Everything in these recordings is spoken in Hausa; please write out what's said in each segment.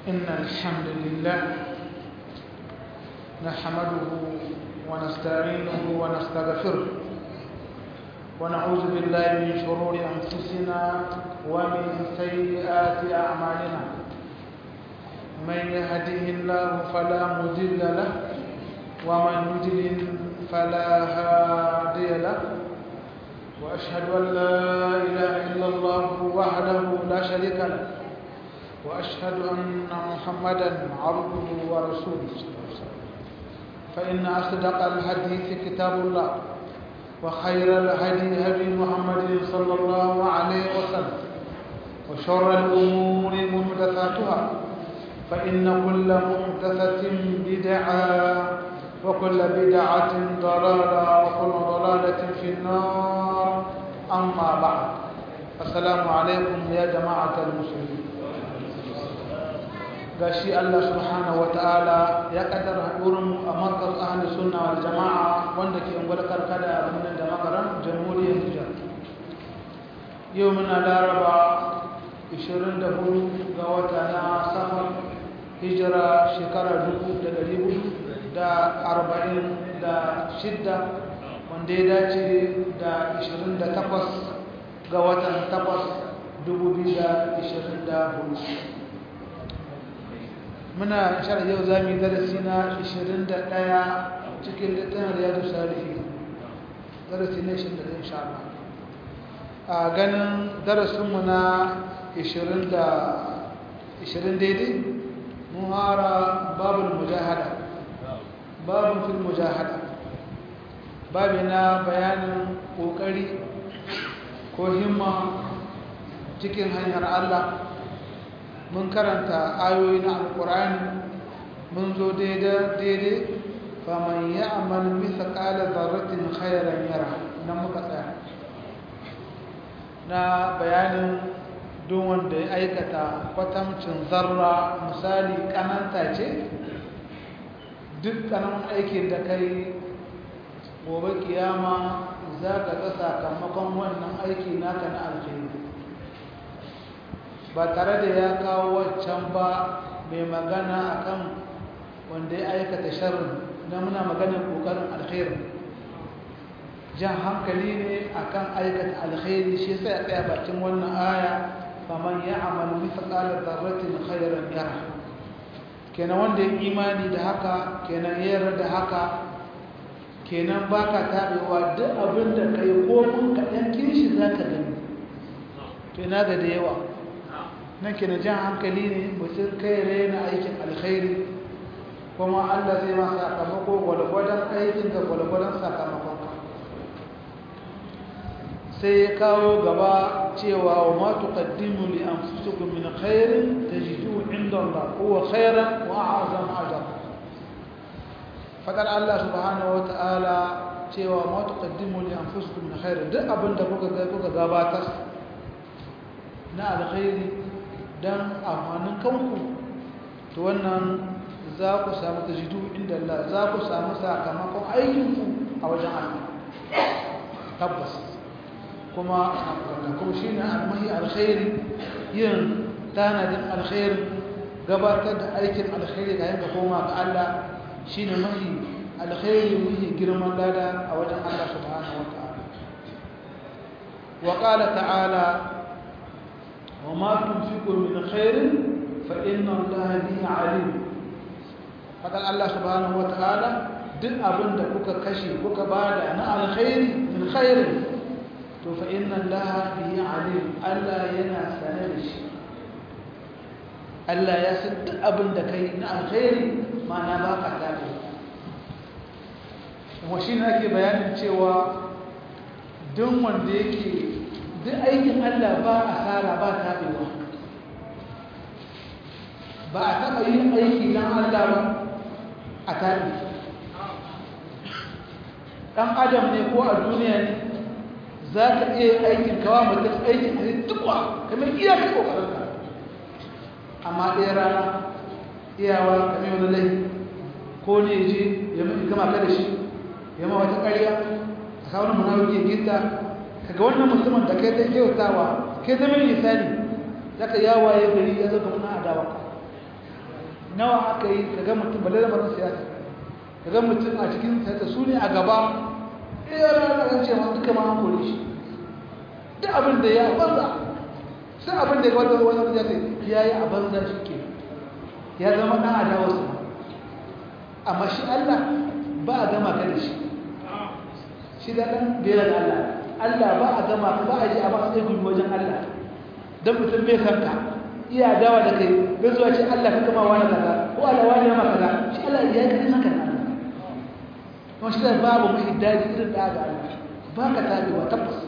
إن الحمد لله نحمده ونستعينه ونستغفره ونعوذ بالله من شرور أنفسنا ومن سيئات أعمالنا من يهده الله فلا مضل له ومن يضلل فلا هادي له وأشهد أن لا إله إلا الله وحده لا شريك له وأشهد أن محمدا عبده ورسوله فإن أصدق الحديث كتاب الله وخير الهدي هدي محمد صلى الله عليه وسلم وشر الأمور محدثاتها فإن كل محدثة بدعة وكل بدعة ضلالة وكل ضلالة في النار أما بعد السلام عليكم يا جماعة المسلمين gashi Allah subhanahu wataala ya kaddara hadurin a markaz ahli sunna wal jamaa wanda ke ungwar karkada a birnin da makaran jamhuriyar Nijar yau muna laraba 24 ga wata na safar hijira shekara 1446 wanda ya dace da 28 ga watan 8 2024 muna shara yau za mu yi darasi na 21 cikin littafin riyadu salihi darasi na 21 insha Allah a ganin darasinmu na 20 daidai mun hara babul mujahada babun fil mujahada babi na bayanin kokari ko himma cikin hanyar Allah mun karanta ayoyi na alkur'ani mun zo daidai faman ya amal bisa kala zarratin khairan yara nan muka tsaya na bayanin duk wanda ya aikata kwatamcin zarra misali kananta ce duk kananan aikin da kai gobe kiyama za ka ga sakamakon wannan aiki naka na alkhairi ba tare da ya kawo waccan ba mai magana akan wanda ya aikata sharrin na muna maganar kokarin alkhairi jan hankali ne akan aikata alkhairi shi sai ya tsaya bakin wannan aya faman ya amalu mithqala dharratin khairan yara kenan wanda ya imani da haka kenan ya yarda da haka kenan baka tabewa duk abin da kai ko mun kaɗan kishi zaka gani to ina ga da yawa nan ke na jan hankali ne mutum kai raina aikin alkhairi kuma Allah zai ma sakamako gwalgwadon aikin ga gwalgwadon sakamakonka sai ya kawo gaba cewa wa ma tuqaddimu li anfusikum min khairin tajiduhu inda Allah huwa khairan wa a'zam ajra fadar Allah subhanahu wa ta'ala cewa ma tuqaddimu li anfusikum min khairin duk abinda kuka ga kuka gabatar na alkhairi don amfanin kanku to wannan za ku samu tajidu inda Allah za ku samu sakamakon aikinku a wajen Allah tabbas kuma kuma shi ne almahi alkhairi yin tanadin alkhairi gabatar da aikin alkhairi ga yanka koma ga Allah shi ne mahi alkhairi mahi girman lada a wajen Allah subhanahu wa ta'ala wa qala ta'ala وما تنفقوا من خير فإن الله به عليم فقال الله سبحانه وتعالى duk abin da kuka kashe kuka bada na alkhairi min khairi to fa inna allaha bihi alim Allah yana sane da shi Allah ya san duk abin da kai na alkhairi ma'ana ba ka tafi kuma shi ne ake bayanin cewa duk wanda yake duk aikin Allah ba asara ba tabewa ba a taɓa yin aiki don Allah ba a tabi ɗan adam ne ko a duniya ne za ka iya aikin kawa mutum aikin a tukwa kamar iya ka ƙoƙararka amma ɗaya rana iyawa kamar wani lai ko ne je ya gama ka da shi ya ma wata ƙarya a kawo munawar gita kaga wannan musamman da kai ta kyautawa kai zama misali zaka yawaye gari ya zaka muna adawa nawa aka yi kaga mutum balle da marar siyasa kaga mutum a cikin siyasa su ne a gaba iya ranar ce ma duka ma an kore shi duk abin da ya banza sai abin da ya wata wani wani zai ya yi a banza shi ke ya zama ɗan adawarsa amma shi Allah ba a gama ka da shi shi da ɗan bera da Allah Allah ba a gama ka ba a ji a ba sai gudu wajen Allah don mutum bai san ka iya dawa da kai bai zuwa ce Allah ka kama wani kaza ko Allah wani ya maka kaza shi Allah ya yi kan haka nan kuma shi da babu mai daji irin da ga Allah ba ka tabewa tabbas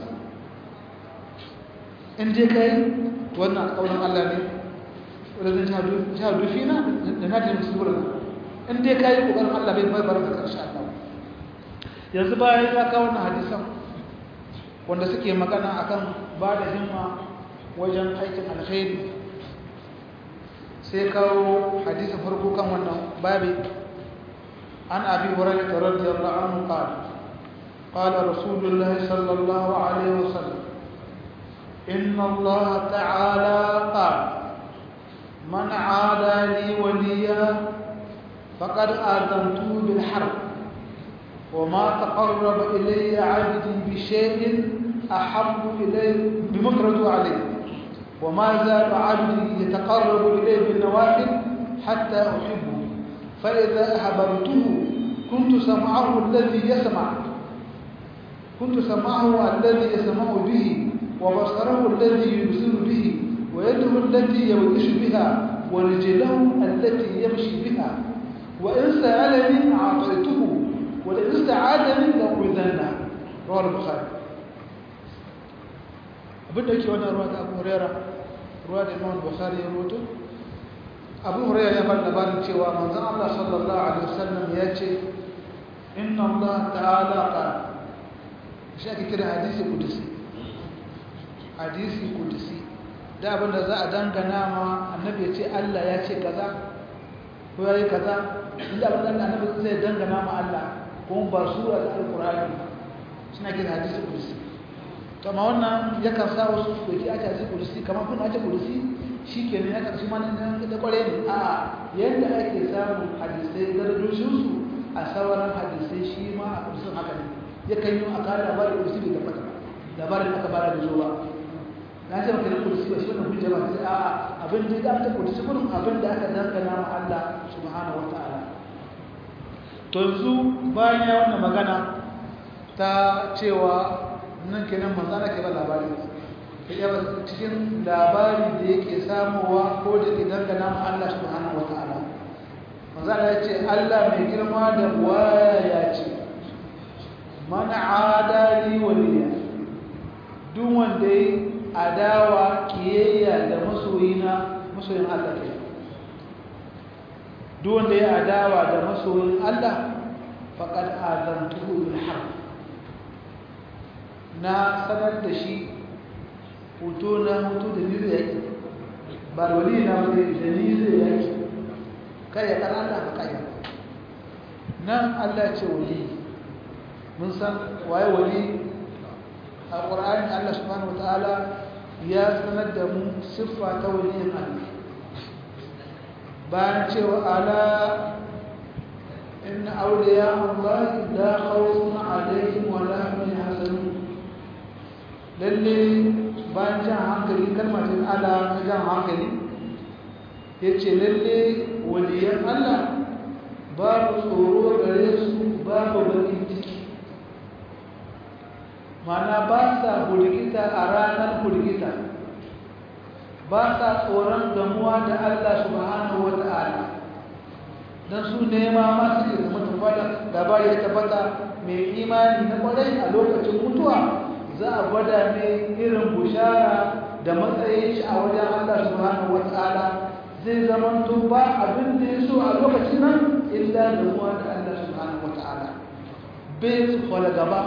in je kai wannan kaunin Allah ne wadda zai shahadu fina da na ta musu wurin in dai kai kokarin Allah bai bai baraka karshe Allah yanzu bayan ya kawo wannan hadisan wanda suke magana akan ba da himma wajen aikin alkhairi sai kawo hadisin farko kan wannan babi an abi hurairah radiyallahu anhu qala قال رسول الله صلى الله عليه وسلم إن الله تعالى قال من عادى لي وليا فقد آذنته بالحرب وما تقرب إلي عبد بشيء أحب إلي بمفرد عليه وما زال عبدي يتقرب إلي بالنوافل حتى أحبه فإذا أحببته كنت سمعه الذي يسمع كنت سمعه الذي يسمع به وبصره الذي يبصر به ويده التي يبطش بها ورجله التي يمشي بها وإن سألني أعطيته ولئن استعاذني لأعوذنه رواه البخاري abin da yake wannan ruwa ta abu huraira ruwa da imam bukhari ya roto abu huraira ya bada labarin cewa manzon Allah sallallahu alaihi wasallam ya ce inna Allah ta'ala qala shi ake kira hadisi kudusi hadisi kudusi da abin da za a dangana ma annabi ya ce Allah ya ce kaza ko ya yi kaza inda abin da annabi zai dangana ma Allah kuma ba sura da alkur'ani suna kira hadisi kudusi to amma wannan yakan sa wasu su doki ake hadisi kudusi kamar kun ake kudusi shi ke ne ya karshi ma nan da kware ne a yadda ake samun hadisai darajoshinsu a sauran hadisai shi ma a kudusin haka ne yakan yi a kare labarin kudusi bai tabbata ba labarin aka bada da zuwa na ce maka da kudusi ba shi wannan hujja ba sai a abin da ya ta kudusi gurin abin da aka dangana ma Allah subhanahu wataala to yanzu bayan ya wannan magana ta cewa nan kenan manzo Allah ke ba labari ya ba cikin labari da yake samuwa ko da ke dangana ma Allah subhanahu wataala manzo Allah ya ce Allah mai girma da waya ya ce man adali waliya duk wanda yi adawa kiyayya da masoyina masoyin Allah ke duk wanda ya adawa da masoyin Allah faqad azantuhu bil harb na sanar da shi hoto na hoto da ni zai yaki ba wali na wani da ni zai yaki kai ya kan Allah ba kai nan Allah ce wali mun san waye wali a ƙwararri Allah subhanahu wa ta'ala ya sanar da mu siffa ta waliyin Allah bayan cewa ala inna awliya Allah la khawfun alaihim wa la hum yahzanun lalle bayan jan hankali kalmar ala ta jan hankali yace lalle waliyan Allah babu tsoro gare su babu bakin ciki mana ba sa hurgita a ranar hurgita ba sa tsoron gamuwa da Allah subhanahu wa ta'ala don su nema masu ke zama tabbata labari ya tabbata mai imani na kwarai a lokacin mutuwa za a gwada ne irin bushara da matsayin shi a wajen Allah subhanahu wa ta'ala zai zama to ba abin da ya so a lokacin nan illa gamuwa da Allah subhanahu wa ta'ala bai su kwala gaba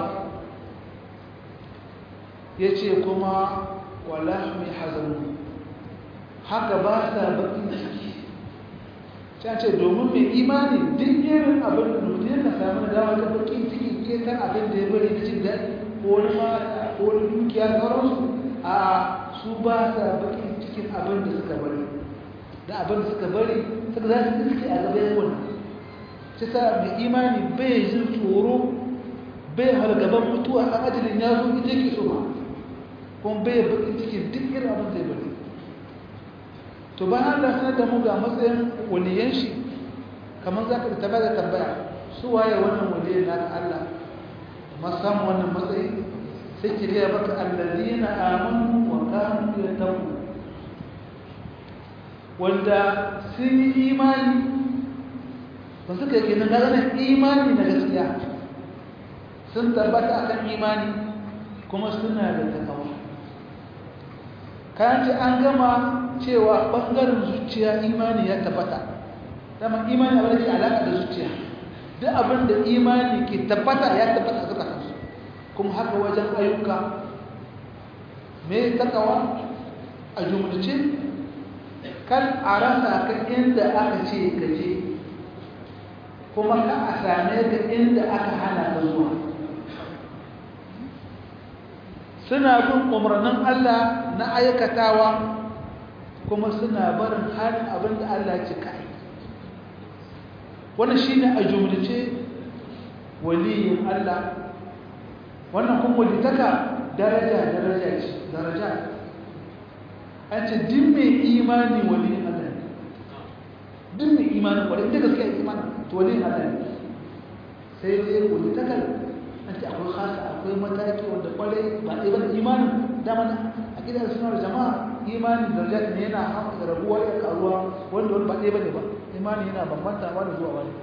ya ce kuma walahmi hazanu haka ba sa bakin ciki ta ce domin mai imani duk irin abin da mutum yana samu da dama ta bakin ciki ke kan abin da ya bari da jin daɗi ko wani mata ko wani dukiya sauransu a su ba sa bakin cikin abin da suka bari da abin da suka bari suka za su iske a gaba yawan shi sa mai imani bai jin tsoro bai halgaban mutuwa a ajalin ya zo ita ke so ba kuma bai bakin cikin duk irin abin zai bari to ba Allah sanar da mu ga matsayin waliyan shi kamar za ka da tabbata tambaya su waye wannan waliyan na Allah masan wannan matsayi sai ki gaya maka allazina amanu wa kanu yattaqun wanda sun yi imani ba suka yi kenan ganin imani na gaskiya sun tabbata akan imani kuma suna da takawa kayan ce an gama cewa ɓangaren zuciya imani ya tabbata dama imani abin da ke alaƙa da zuciya duk abin da imani ke tabbata ya tabbata a zukatansu kuma haka wajen ayyuka mai takawa a jumlace kan a rasa ka inda aka ce ka je kuma ka a same ka inda aka hana ka zuwa suna bin umarnin Allah na aikatawa kuma suna barin halin abin da Allah ce ka yi wannan shi ne a jumlace waliyin Allah wannan kuma walitaka daraja daraja ce daraja an ce din mai imani waliyin Allah ne din mai imanin wani inda gaskiya imanin to waliyin Allah ne sai dai walitakar an ce akwai khasa akwai mataki wanda kwarai ba ɗaya bane imanin dama a gidan suna da jama'a imanin daraja ne yana haɓaka rabuwa ya karuwa wanda wani ba ɗaya bane ba imanin yana bambanta wani zuwa wani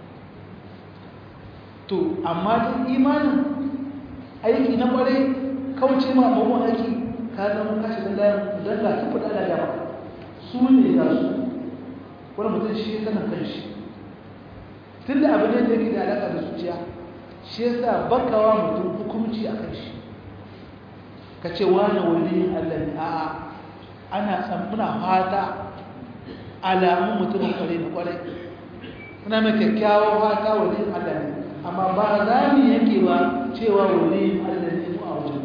to amma duk imanin aiki na kwarai kauce ma abubuwan aiki ka zama kashi don layan don ga su faɗa da gaba su ne ga su wani mutum shi ya sanar kan shi tun da abin da yake da alaƙa da zuciya shi ya sa bakawa mutum hukumci a kan shi ka ce wani wani allah ne a'a ana tsammuna fata alamun mutumin kwarai na kwarai muna mai kyakkyawan fata wani allah ne amma ba za mu yanke ba cewa wani allah ne mu a wajen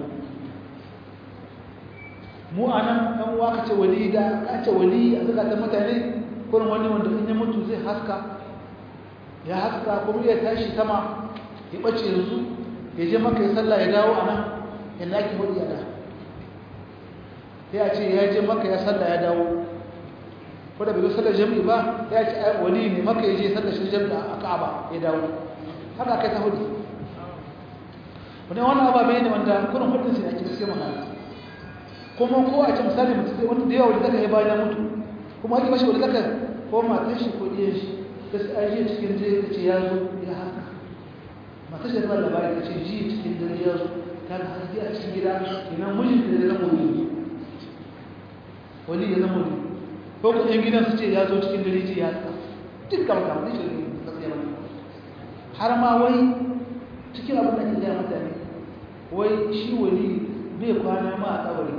mu a nan ɗan uwa ka ce wali da ka ce wali a zukatan mutane kurin wani wanda in ya mutu zai haska ya haska kuma ya tashi sama ya ɓace yanzu ya je maka ya sallah ya dawo a nan yadda ake hudu ya da ya ce ya je maka ya sallah ya dawo ko da bai zo sallar jami'i ba ya ce ai wali ne maka ya je sallar shi jami'i a ka'aba ya dawo haka kai ta hudu wani wannan ababe ne wanda kurin hudun sai ake gaske magana kuma ko a ce misali mutum wanda da yawa wanda zaka yi bayan ya mutu kuma ake bashi wanda zaka ko matan shi ko ɗiyan shi ta su ajiye cikin dare ta ce ya zo ya haka matan shi da ba labari ta ce ji cikin dare ya zo ta ga haske a cikin gida kenan mijin da ya zama wani wani ya zama wani ko ku ɗan gidan su ce ya zo cikin dare ji ya haka duk kama kama ne shi ne gaskiya ba har ma wai cikin abin da ke gaya mutane wai shi wani bai kwana ma a tsawari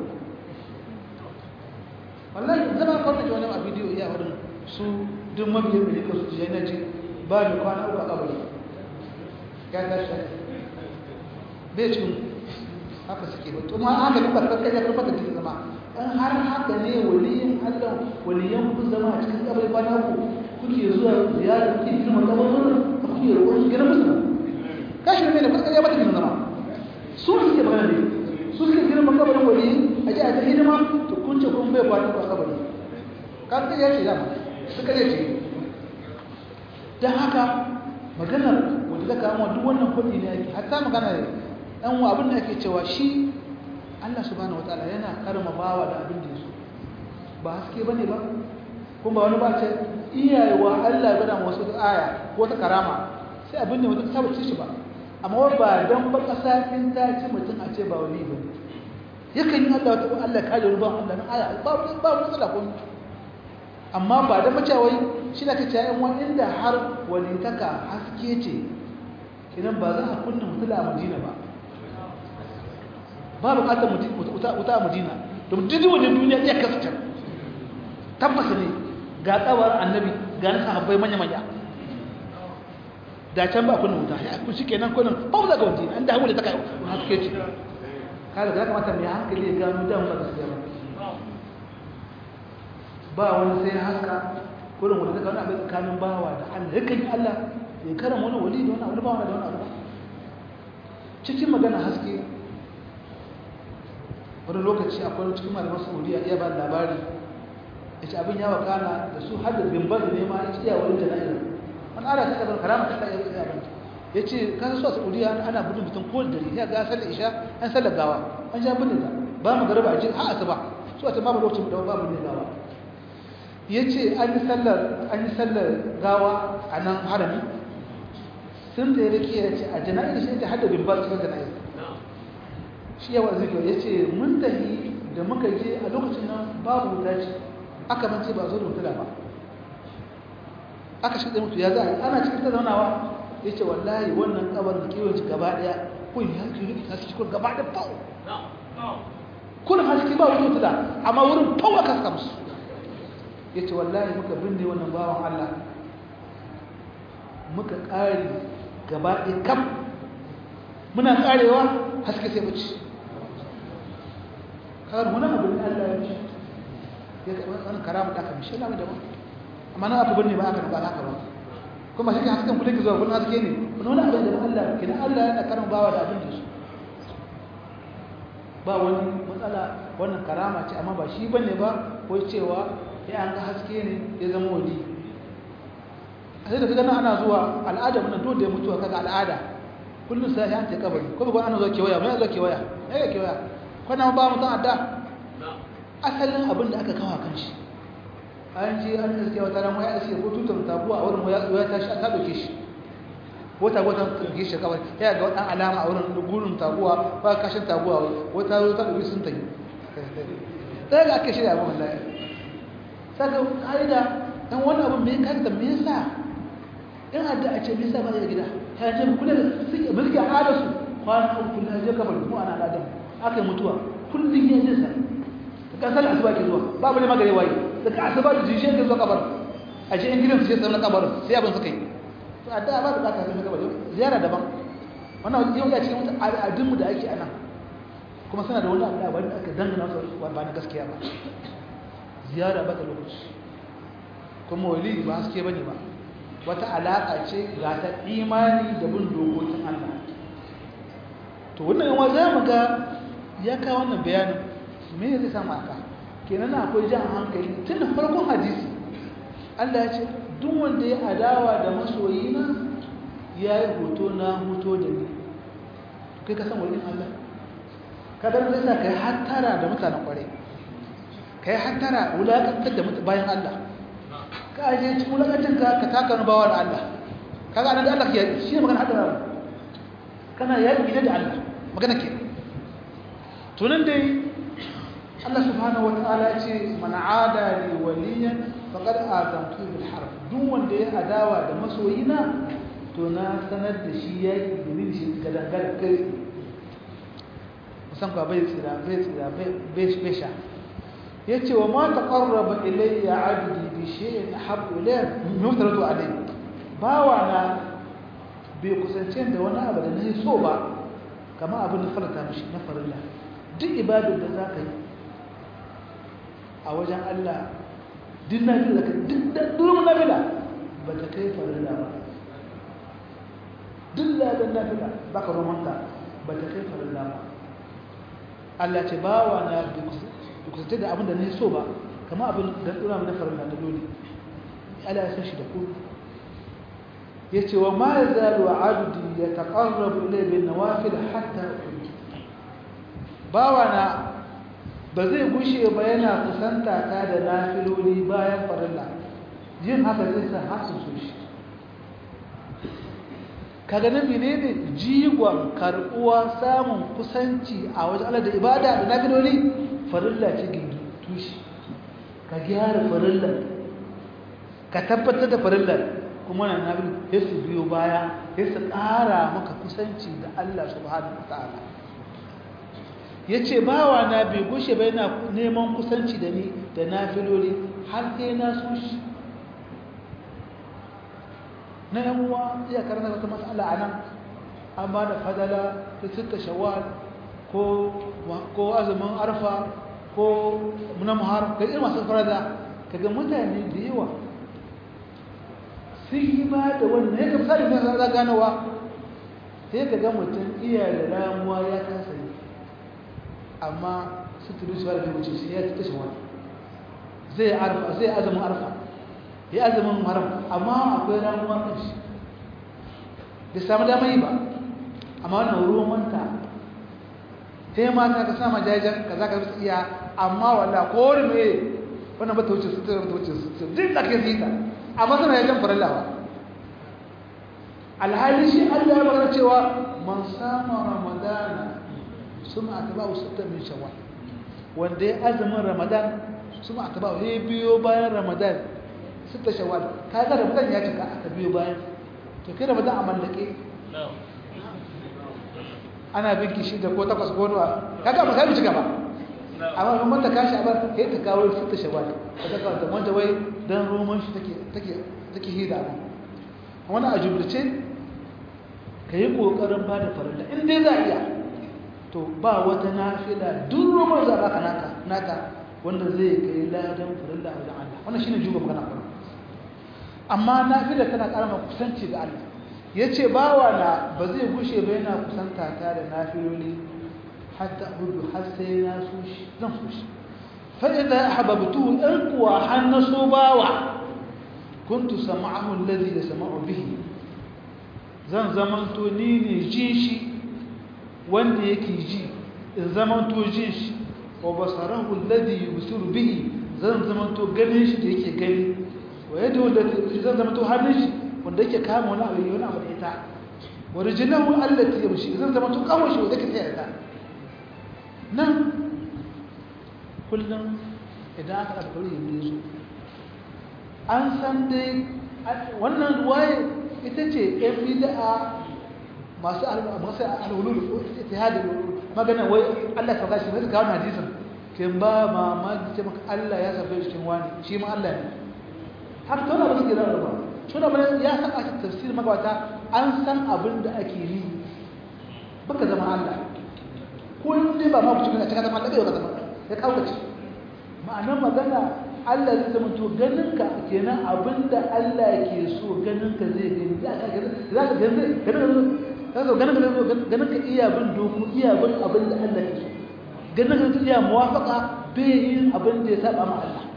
wallahi zama kawai da wani a bidiyo iya wurin su duk mabiyan da su ji yana ji ba da kwana uku a kabari ya tashi bai cikin haka suke ba to ma haka duk barkar kai ya kuma da cikin zama in har haka ne waliyin Allah waliyan ku zama a cikin kabari kwana uku kuke zuwa ziyara kuke girma kabarin da kuke roƙon su girma musu kashi ne da kuka ya bata cikin zama su suke magana ne su suke girma kabarin wali a ji a ta hidima to kun ce kun bai kwana ba kabari kan kai ya ce dama suka zai ce don haka maganar wanda zaka amma duk wannan kudi ne ake hatta magana ne dan wa abin da ake cewa shi Allah subhanahu wataala yana karma bawa da abin da yaso ba haske bane ba kuma ba wani ba ce iyayewa Allah ya gada wasu aya ko ta karama sai abin da mutum saba ci shi ba amma ba dan ba kasa in ta ci mutum a ce ba wani ba yakan yi Allah wata Allah kare ruban Allah na aya ba ba matsala ko amma ba da macawai shi da kace ayan wani inda har walitaka haske ce idan ba za a kunna mutula a Madina ba ba bukatar mutum wuta a Madina don duk wajen duniya iya kasance tabbas ne ga tsawar annabi ga sahabbai manya manya da can ba kunna wuta ya ku shikenan kullun ba mu daga wani an da hawo da taka haske ce kada da kamata mai hankali ya gano dan ba gaskiya ba ba wani sai haka kurin wani daga wani abin tsakanin bawa da Allah yakan yi Allah ya karan wani wali da wani abu ba wani da wani abu cikin magana haske wani lokaci akwai cikin malaman saudiya iya ba labari ya ce abin ya wakana da su har da bimbar ne ma ya ce iya wani jana'iza wani ala ta kabar karama ta kai ya abin ya ce kan su a saudiya ana gudun mutum ko da dare ya ga sallar isha an sallar gawa an ja bin da ba mu garba a ce ha asuba su a ta babu lokacin da babu ne gawa ya ce an yi sallar gawa a nan harami sun da ya rike ya ce a jana'ir shi ta hada bimbar cikin jana'ir shi yawa zikir ya ce mun tafi da muka je a lokacin nan babu wuta ce aka mance ba zo da wuta ba aka shi da mutu ya za a yi ana cikin ta zaunawa ya ce wallahi wannan kabar da kewace gaba daya kun ya ke rike haske kun gaba da fau kun haske ba wuta wuta amma wurin fau aka saka musu ya ce wallahi muka binne wannan bawan Allah muka ƙari gaba ɗaya kam muna ƙarewa haske sai wuce kawai wani abu ne Allah ya ce ya karɓi wani karamu da aka mishi na da ba amma na abu binne ba aka ba haka ba kuma shi hasken kudin ki zuwa kullum haske ne wani wani abu da Allah kina Allah yana karan bawa da abin da su ba wani matsala wannan karama ce amma ba shi bane ba ko cewa ya an ga haske ne ya zama wali a sai da kaga ana zuwa al'ada mun dole da mutuwa kaga al'ada kullum sai ya ta kabari ko ba ana zuwa kewaya mai zuwa kewaya mai ga kewaya kwana ba mu san adda asalin abin da aka kawo kan shi an ce an iske wata ran waya iske ko tutar tabuwa a wurin waya ta shi ta doke shi wata wata doke shi kabari ya ga wadan alama a wurin gurin tabuwa ba kashin tabuwa wata zo ta doke sun tayi sai ga ake shirya abin wallahi saka ƙa'ida ɗan wani abu mai kanta me yasa in adda a ce me yasa ba ya gida ta ce kula da suke mulki a ada su kwana uku kullum je kamar mu ana al'adam aka yi mutuwa kullum ya je sa ta kasar asuba ke zuwa babu ne magare waye daga asuba da jishe ke zuwa kabar a ce in gidan su je sanar kabar sai abin suka yi to adda ba da kaka sai kabar ziyara daban wannan yau ya cikin al'adunmu da ake anan kuma suna da wani abu da wanda aka dangana su ba na gaskiya ba ziyara ba da lokaci kuma wali ba haske bane ba wata alaka ce ga ta imani da bin dokokin Allah to wannan yawa za mu ga ya kawo wannan bayanin me zai samu aka kenan akwai jan hankali tun da farkon hadisi Allah ya ce duk wanda ya adawa da masoyina ya yi hoto na hoto da ni kai ka san wani Allah kadar zai sa kai hattara da mutanen kwarai ka yi hantara wulaƙantar da mutu bayan Allah ka aje cikin wulaƙancin ka ka taka wani bawa da Allah ka ga da Allah ya shi ne magana hadara kana ya yi da Allah magana ke tunan dai Allah subhanahu wa ta'ala ce man ada li waliyan faqad azamtu bil harb duk wanda ya adawa da masoyina to na sanar da shi yaki da ni shi gadan gadan kai musan ka bai tsira bai tsira bai bai sha yace wa ma taqarraba ilayya 'abdi bi shay'in ahabbu ilayya mimma taradu alayhi bawa na bai kusance da wani abu da nayi so ba kamar abin da farata mishi na farilla duk ibadar da zaka yi a wajen Allah duk nafila ka duk duk nafila ba ta kai farilla ba duk ladan nafila baka romanta ba ta kai farilla ba Allah ce bawa na bai kusance da abin da na so ba kama abin da tsura mana farilla na dole ala ya san shi da ku ya ce wa ma ya zalu abdi ya taƙarrabu ilai bin nawafil hatta bawa na ba zai gushe ba yana kusanta ta da nafiloli bayan farilla yin haka zai sa hasu so shi kaga na menene jigon karɓuwa samun kusanci a wajen Allah da ibada da nafiloli farilla ce gindi tushe ka gyara farillar ka tabbatar da farillar kuma na nabi ya su biyo baya ya su ƙara maka kusanci da Allah subhanahu wa ta'ala ya ce bawa na bai gushe bai na neman kusanci da ni da na filoli har sai na so shi na yan uwa iya karanta wata matsala a nan an ba da fadala ta sitta shawar ko azumin arfa ko na muhar ga irin masu farada kaga mutane da yawa sun yi ba da wannan ya kamsa da nasa za ganowa sai ka ga mutum iya da ramuwa ya kasa yi amma su turu su da wuce shi ya kashe wani zai arfa zai azumin arfa ya azumin haram amma akwai ramuwa kan shi bai samu damar yi ba amma wannan ruwan manta sai mata ka sama jajen ka za ka bisa iya amma wanda ko wani mai wannan bata wuce sutura bata wuce sutura duk da ke zita amma suna yajen farallawa alhali shi allah ya magana cewa man sama ramadana sun a taba usutta min shawwal wanda ya azumin ramadan sun a taba ya biyo bayan ramadan sutta shawwal ka ga ramadan ya cika aka biyo bayan to kai ramadan a mallake ana binki shi da ko takwas ko nawa kaga ba sai cika ba amma kuma ta kashi ba sai ta kawo sutta shawwal ta ta kawo wanda wai dan roman shi take take take hida ba wani a jumlace ka yi ƙoƙarin ba da farilla in dai za a iya to ba wata nafila duk roman za a naka naka wanda zai kai ladan farilla a wajen Allah wannan shine juba magana kuma amma nafila tana ƙara ma kusanci ga Allah yace bawa na ba zai gushe ba yana kusanta ta da nafiloli hatta hudu har sai na so shi zan so shi fa idza ahbabtu in kuwa hannaso bawa kuntu sam'ahu alladhi yasma'u bihi zan zamanto ni ne jin shi wanda yake ji in zamanto jin shi wa basarahu alladhi yubsiru bihi zan zamanto ganin shi da yake gani wa yadu allati zan zamanto hannun shi wanda yake kama wani abu wani abu da ita wa rijluhu allati yamshi zan zamanto kawai shi wanda yake tsaya da nan kullum idan aka alƙawari yin zo an san dai wannan ruwaye ita ce ‘yan bida'a masu alhululu ittihadin magana wai Allah ka gashi mai kawo hadisin kin ba mamaki ce maka Allah ya sabai cikin wani shi ma Allah ne har tona ba su gina da ba tona ba ya san a tafsir magabata an san abin da ake yi baka zama Allah ko ne ba ma ku cikin a cikin zama Allah zama ya kaukace ma'anar magana Allah zai zama to ganinka kenan abinda Allah ke so ganinka zai gani za ka za ka gani ganin ka zo ganin ka zo ganin ka iya bin doku iya bin abinda Allah ke so ganin ka iya muwafaka bai yin abinda ya saba ma Allah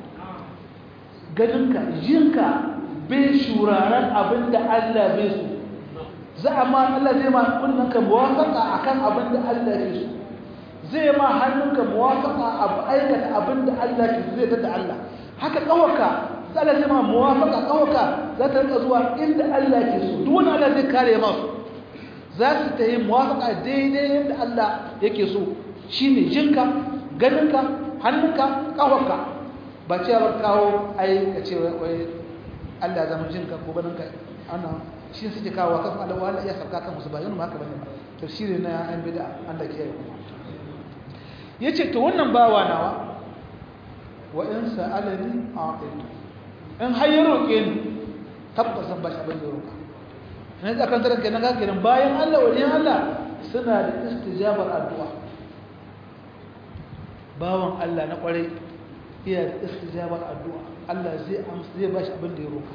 ganinka jinka bai shuraren abinda Allah bai so za a ma Allah zai ma kunnanka muwafaka akan abinda Allah ke so zai ma hannunka muwafaka abu aikata abinda Allah ke so zai tada Allah haka kawaka za ta zama muwafaka kawaka za ta rika zuwa inda Allah ke so duk wani Allah zai kare masu za su ta yi muwafaka daidai yadda Allah yake so shine jinka ganinka hannunka kawaka ba ce ba kawo ai ka ce wai Allah zama jinka ko ganinka ana shi suke kawo kan Allah wala ya sauka kan musu ba yana haka bane tafsiri na an bid'a Allah ke yi yace to wannan bawa nawa wa in sa'alani a'titu in har ya roke ni tabbasan ba shi abin da roka ne da kan taranka nan ga kenan bayan Allah waliyan Allah suna da istijabar addu'a bawan Allah na kwarai iya da istijabar addu'a Allah zai amsa zai ba shi abin da ya roka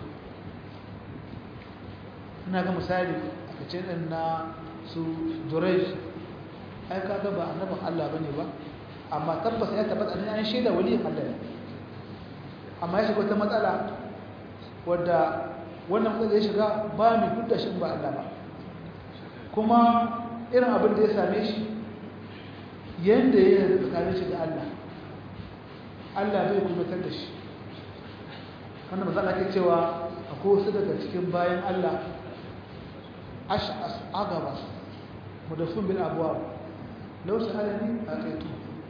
ina ga misali a kace din na su Jurayj ai kaga ba annabin Allah bane ba amma tabbas ya tabbata ne an shaida waliyin Allah ne amma ya shiga wata matsala wadda wannan matsala ya shiga ba mai duk da shi ba Allah ba kuma irin abin da ya same shi yanda ya yi tsakanin shi da Allah Allah bai kumatar da shi wannan matsala ke cewa akwai wasu daga cikin bayan Allah ash'as agaba mudafin bil abwab law sa'alani ataitu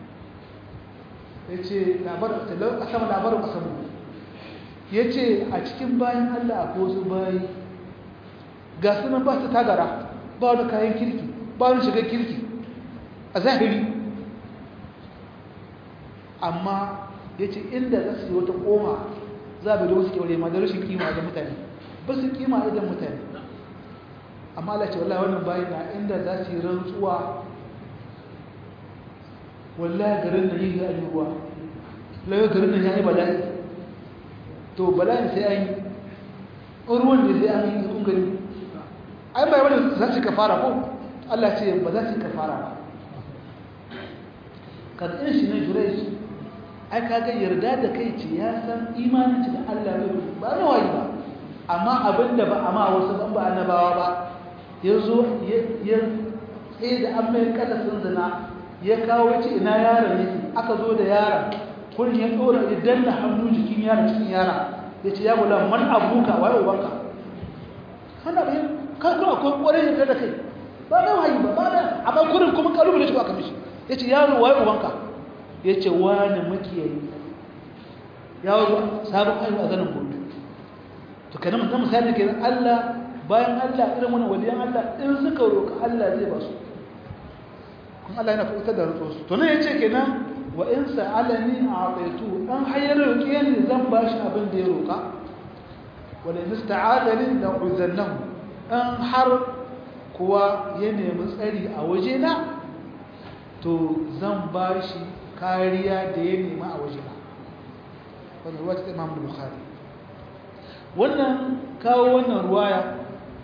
ya ce a sama labarin kasamu ya ce a cikin bayan Allah a wasu bayi ga sunan ba su tagara ba wani kayan kirki ba wani shigar kirki a zahiri amma ya ce inda za su yi wata koma za a bai da wasu kyaure ma da rashin kima da mutane ba su kima idan mutane amma Allah ce wallahi wannan bayi na inda za su yi rantsuwa wallahi garin nan yi ya yi ruwa layo garin nan ya yi bala'i to bala'in sai an yi ruwan da sai an yi kun gani ai bai wani za su kafara ko Allah ce ba za su kafara ba kan irin shi ne jurai ai kaga yarda da kai ce ya san imanin da Allah ne ba na wayi ba amma abinda ba amma wasu ban ba annabawa ba yazo ya sai da an mai kada sun zina ya kawo ce ina yaron yake aka zo da yaron kurin ya dora ya danna hannu jikin yaron cikin yaron ya ce ya gula man abuka waye ubanka kana bai ka ga akwai kwarai da da kai ba na wayi ba ba da amma kurin kuma kalubale shi ba kamishi ya ce yaro waye ubanka ya ce wani makiyayi yaro sabon ayu a zanen gobe to kana mun misali ke Allah bayan Allah irin wani waliyan Allah in suka roƙa Allah zai ba su kun Allah yana fitar da rutsu su to ne yace kenan wa in sa'alani a'taitu an hayar roƙe ni zan ba shi abin da ya roƙa wala in ista'adani la uzannahu an har kuwa ya nemi tsari a wajena to zan ba shi kariya da ya nema a wajena wannan ruwa ta Imam Bukhari wannan kawo wannan ruwaya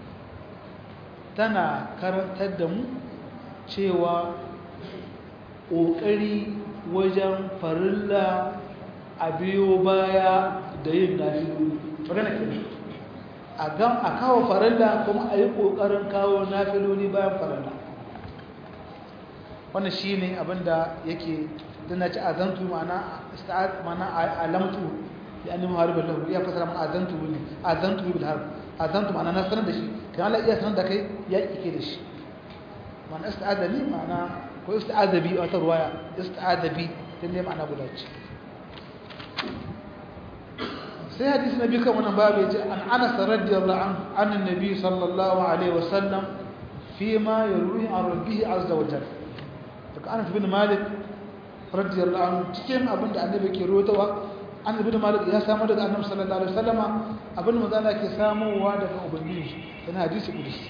tana karantar da mu cewa ƙoƙari wajen farilla a biyo baya da yin nafilu magana ke a kawo farilla kuma a yi ƙoƙarin kawo nafiloli bayan farilla wannan shi ne abinda yake dana ci azantu ma'ana alamtu ya nemi harbin lahu ya fasara mana azantu ne azantu bil harb azantu ma'ana na sanar da shi kan Allah iya sanar da kai ya kike da shi ma'ana ista'adabi ma'ana ko ista'adabi wata ruwaya ista'adabi din ne ma'ana guda ce sai hadisi nabi kan wannan babu yace an Anas radiyallahu anhu an annabi sallallahu alaihi wasallam فيما يروي عن ربه عز وجل daga Anas bin Malik radiyallahu anhu cikin abin da annabi ke rawaitowa Anas bin Malik ya samu daga annabi sallallahu alaihi wasallama abin da manzo ke samuwa daga ubangiji yana hadisi kudusi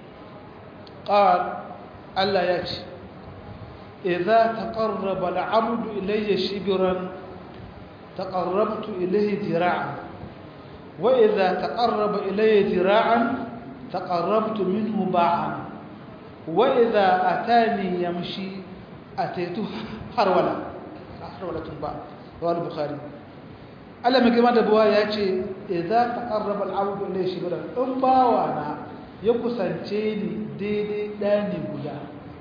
qal Allah ya ce idza taqarraba al-'abdu ilayya shibran taqarrabtu ilayhi dira'an wa idza taqarraba ilayya dira'an taqarrabtu minhu ba'an wa idza atani yamshi ataitu harwala harwalatun ba rawal bukhari Allah mai girma da buwa ya ce idza taqarraba al-'abdu ilayya shibran in bawana ya kusance ni daidai dani guda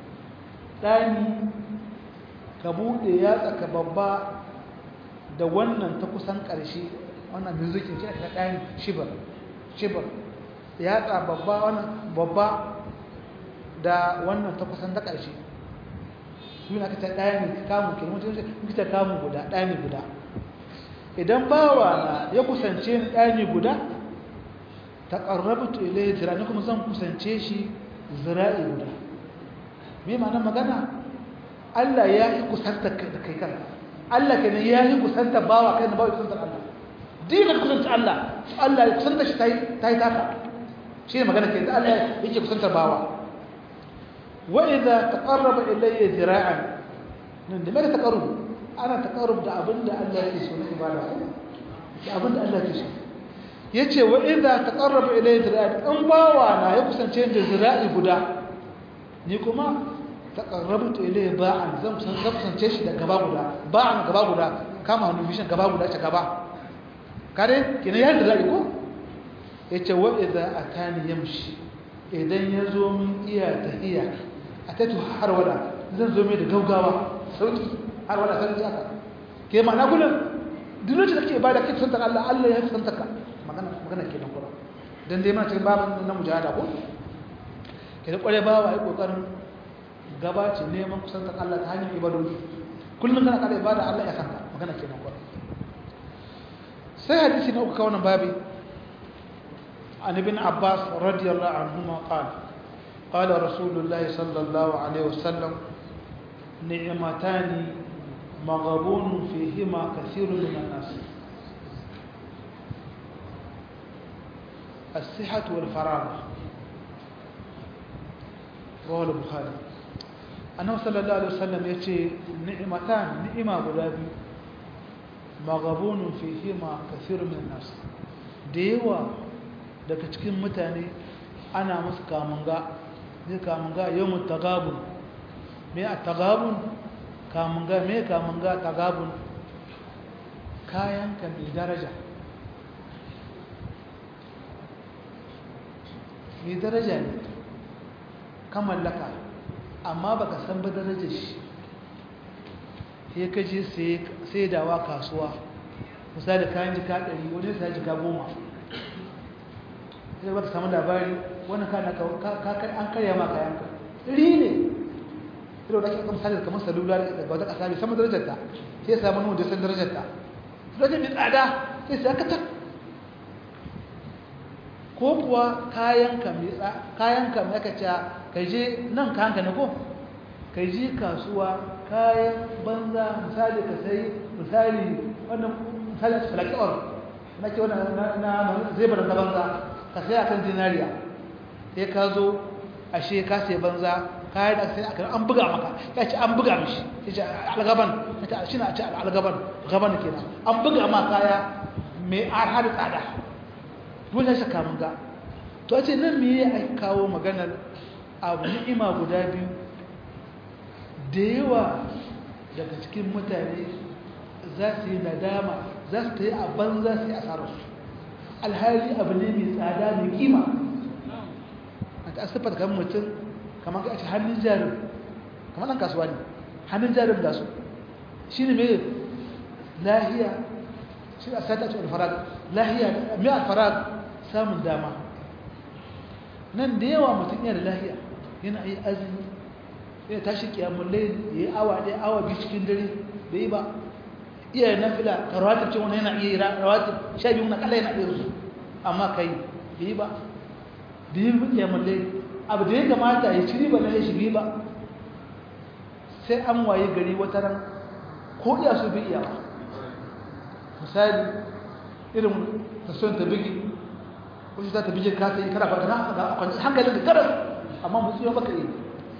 dani ka bude ya tsaka babba da wannan ta kusan ƙarshe wannan mizikin shi aka dani shibar shibar ya tsa babba wannan babba da wannan ta kusan ta ƙarshe su ne aka ta ɗani kamu ke mutum sai ta kamu guda ɗani guda idan bawa na ya kusance ni ɗani guda ta ƙarrabutu ilai zira ni kuma zan kusance shi zira'i guda me ma'ana magana Allah ya yi kusanta da kai kan Allah kenan ya yi kusanta bawa kai na bawa kusantar Allah dinin kusanta Allah Allah ya kusanta shi ta yi taka shi ne magana kenan Allah yake kusantar bawa وإذا تقرب إلي ذراعا لماذا تقرب أنا تقرب ده أبن ده الله يسوى نعبالة ده أبن ده الله يسوى yace wa idza taqarraba ilayya zira'i in bawa na ya kusance da zira'i guda ni kuma taqarrabtu ilayya ba'an zan kusan zan kusance shi da gaba guda ba'an gaba guda kama hannu bishin gaba guda ta gaba kare kina ya zira'i ko yace wa idza atani yamshi idan ya zo min iya tahiya a tattu har wada zan zo mai da gaugawa sauki har wada sauki haka ke ma'ana gudun duk lokacin da ke ibada ke kusantar Allah Allah ya kusantar ka magana magana ke nan kura dan dai mana cikin babin na mujahada ko ke da kware bawa ai kokarin gabace neman kusantar Allah ta hanyar ibadodi kullum kana kada ibada Allah ya san ka magana ke nan kura sai hadisi na uku kawo babi عن ابن عباس رضي الله عنهما قال قال رسول الله صلى الله عليه وسلم نعمتان مغبون فيهما كثير من الناس الصحة والفراغ رواه البخاري أنه صلى الله عليه وسلم يتي نعمتان نعمة غلابي magabunun fihima kafirun min nas da yawa daga cikin mutane ana musu kamunga ne kamunga yawon tagabun me a tagabun kamunga me kamunga tagabun kayanka mai daraja mai daraja ne ka mallaka amma baka san ba darajar shi sai ka je sai dawa kasuwa misali kayan jika ɗari wani sai jika goma sai baka samu labari wani kana an karya ma kayan ka ɗari ne ilo da ake kan misali kamar salula daga wata ƙasa bai samu darajarta sai ya samu nuna da san darajarta darajar mai tsada sai sai aka tak ko kuwa kayanka mai aka ce ka je nan kayanka na ko ka je kasuwa kayan banza misali ka sai misali wannan misali falaki'ar na ke wannan na zai bar na banza ka sai akan zinariya sai ka zo ashe ka sai banza kayan da sai akan an buga maka ya ce an buga mishi ya ce algaban ya ce shi na ce algaban gaban kenan an buga ma kaya mai arha da tsada dole shi kamun ga to ce nan me ya kawo maganar abu ni'ima guda biyu da yawa daga cikin mutane za su yi nadama za su ta yi a banza su yi asararsu alhali abu ne mai tsada mai kima a ta asifar kan mutum kamar ka ce hannun jarin kamar ɗan kasuwa ne hannun jarin da su shi ne mai lahiya shi a sata ce alfarag lahiya mai alfarag samun dama nan da yawa mutum yana da lahiya yana yi azumi yana tashi kiyamun laili ya yi awa ɗaya awa biyu cikin dare da yi ba iya na fila ka rawatar ce wani yana iya yi rawatar sha biyu na kala yana iya su amma kai da yi ba da yi kiyamun laili abu da ya kamata ya ci riba na ya shigi ba sai an waye gari wata ran ko iya su bi iya ba misali irin tasirin ta bigi wasu za ta bige ka sai kana farka na a kwanci hankalin da garas amma musu yau baka yi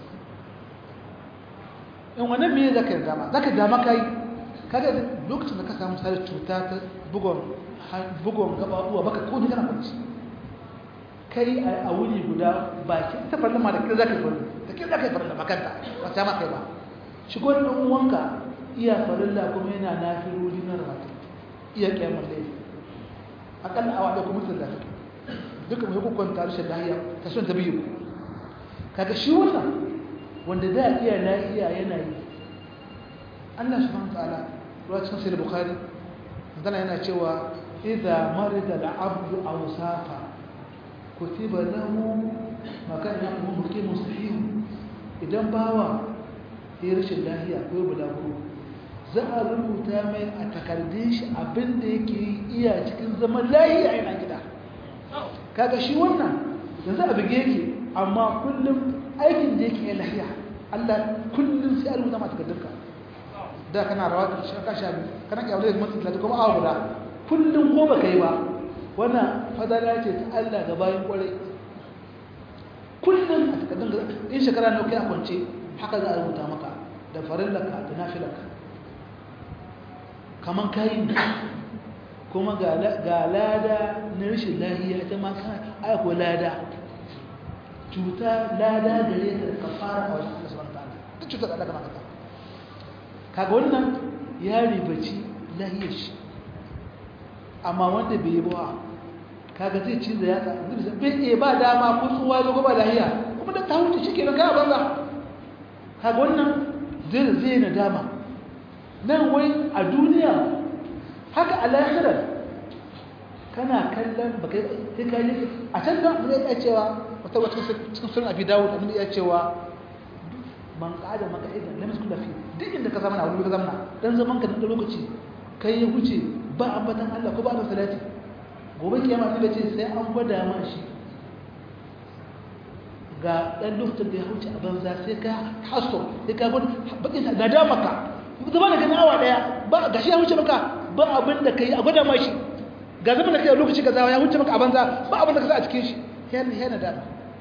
in wannan me za ka yi dama za ka dama ka yi kada lokacin da ka samu misali cuta ta bugon gabaɓuwa baka ko ni kana kwanci kai a wuni guda baki ta farla ma da kai za ka yi farla da kai za ka yi farla makanta ba ta ma kai ba shigo da ɗan uwanka iya farilla kuma yana nafiroli na rabata iya kyamar laifi akalla awa da kuma mutum da take duka mai hukun ta rashin lahiya ta son ta biyu kaga shi wannan wanda da iya lahiya yana yi Allah subhanahu ta'ala ruwa cikin sahih bukhari dana yana cewa idza marida al-abdu aw safa kutiba lahu makana muqimu sahih idan bawa ya rashin lahiya ko bulagu za a rubuta mai a takardun shi abinda yake iya cikin zaman lahiya yana gida kaga shi wannan yanzu a bige yake amma kullum aikin da yake lahiya Allah kullum sai a rubuta ma takardunka da kana rawa da shaka sha biyu kana kyawar da mutum da kuma awa guda kullum ko baka yi ba wannan fadala ce ta Allah ga bayan kwarai kullum a takardun in shekara ne kai a kwance haka za a rubuta maka da farillaka da nafilaka kaman kayin kuma ga lada na rashin lahiya ita ma kan aiko lada cuta lada gare ta da kafara a wajen Allah subhanahu wataala duk cutar da kana kasa kaga wannan ya ribaci lahiyar shi amma wanda bai yi ba kaga zai ci da yatsa bai iya ba dama ko tsuwa zo ba lahiya kuma da ta huce shike nan kai banza kaga wannan zai zai na dama nan wai a duniya haka a lahirar kana kallon baka sai ka yi a can da mun iya cewa wata wata cikin sunan abi dawud mun iya cewa man qada maka idan lam yakun fi duk inda ka zama na wani ka zama dan zaman ka da lokaci kai ya huce ba ambatan Allah ko ba da salati gobe kiyama ne ce sai an gwada ma shi ga dan lokacin da ya huce a banza sai ka haso sai ka gwada bakin da da maka zama da gani awa daya ba gashi ya huce maka ba abin da kai a gwada ma shi ga zama da kai a lokaci kaza ya huce maka a banza ba abin da ka sa a cikin shi yana yana da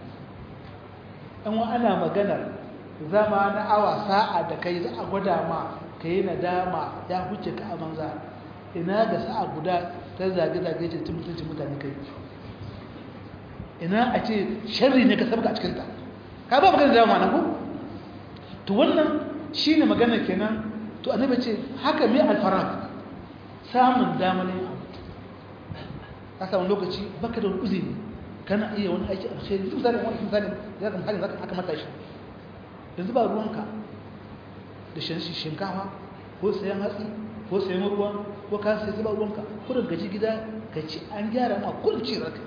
an wa ana maganar zama na awa sa'a da kai za a gwada ma ka yi nadama ya huce ka a banza ina ga sa'a guda ta zage-zage ce cin mutuncin mutane kai ina a ce sharri ne ka sabga a cikinta ka ba magana da yawa ma'ana ko to wannan shi ne magana kenan to annabi ce haka mai alfarag samun damar yin abu ka samu lokaci baka da wani uzuri kana iya wani aiki alkhairi duk zalin wani misali ya zama halin zaka aka mata shi yanzu ba ruwanka da shinkafa ko sayan hatsi ko sayan ruwa ko ka sai zuba ruwanka kurin gaji gida ka ci an gyara ma kurin ci raka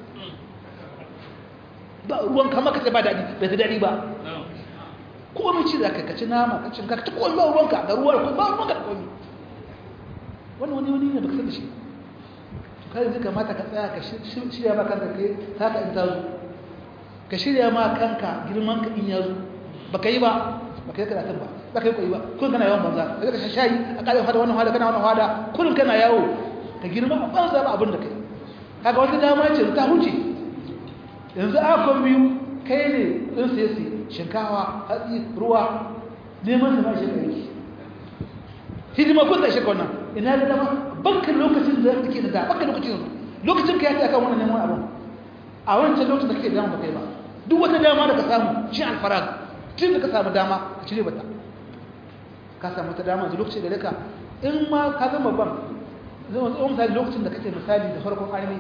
ba ruwan kama ka sai ba daɗi bai ta daɗi ba komai ci za ka kaci nama ka cin ka ta komi ba ruwanka da ruwa ko ba ruwanka da komi wani wani wani ne baka san da shi to kai zai kamata ka tsaya ka shirya ma kanka kai haka in ta zo ka shirya ma kanka girman ka in ya zo baka yi ba baka yi karatun ba baka yi koyi ba kun kana yawan banza ka ka shayi a kalin fada wannan hada kana wannan hada kullun kana yawo ka girma a banza ba abin da kai kaga wata dama ce ta huce yanzu a kon biyu kai ne din sai sai shinkawa hatsi ruwa neman da ba shi kai hidima kun da shi wannan ina da dama banka lokacin da kake da dama banka lokacin lokacin ka ya akan wannan neman abin a wancan lokacin da kake da dama ba kai ba duk wata dama da ka samu shi alfarag tun da ka samu dama ka cire bata ka samu ta dama da lokacin da raka in ma ka zama ban zama tsohon misali lokacin da kake misali da farkon armi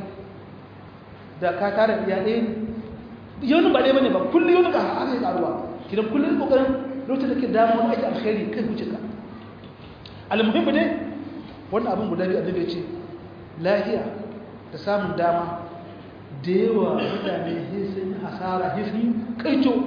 da ka tara iya ɗaya ne yau ba ɗaya bane ba kullum yau ka haka yi ƙaruwa kidan kullum ƙoƙarin lokacin da ke dama wani aiki alkhairi kai wuce ka almuhimmi dai wannan abin guda biyu annabi ya ce lafiya da samun dama da yawa mutane sun hasara sun kaico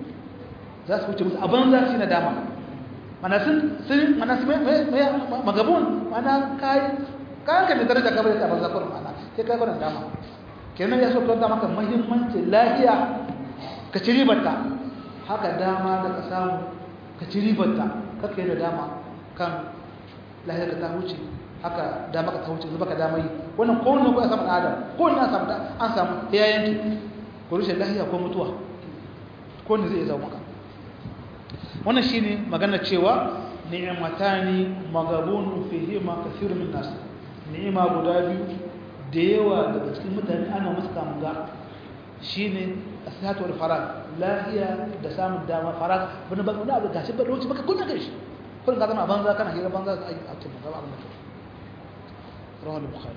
za su wuce musu a banza shi na dama mana sun sun mana su magabun mana kai kayan ka ne daraja kamar yadda banza kurin mana sai kai barin dama kenan ya so ka maka muhimmanci lafiya ka ci ribarta haka dama da ka samu ka ci ribarta kaka yi da dama kan lafiya ka ta wuce haka dama ka ta wuce zuba ka dama yi wannan kowane ko ya samu adam kowane an samu an samu ya yanki ko rushe lafiya ko mutuwa kowane zai zama maka wannan shine magana cewa ni'matani magabun fihi ma kathirun min nas ni'ima guda biyu da yawa daga cikin mutane ana musu kamunga shine asihatu wal farag lafiya da samun dama farag wani ba wani abu gashi ba lokaci baka kunna kai shi kun ga zama banza kana hira banza a cikin gaba abin da rawal bukhari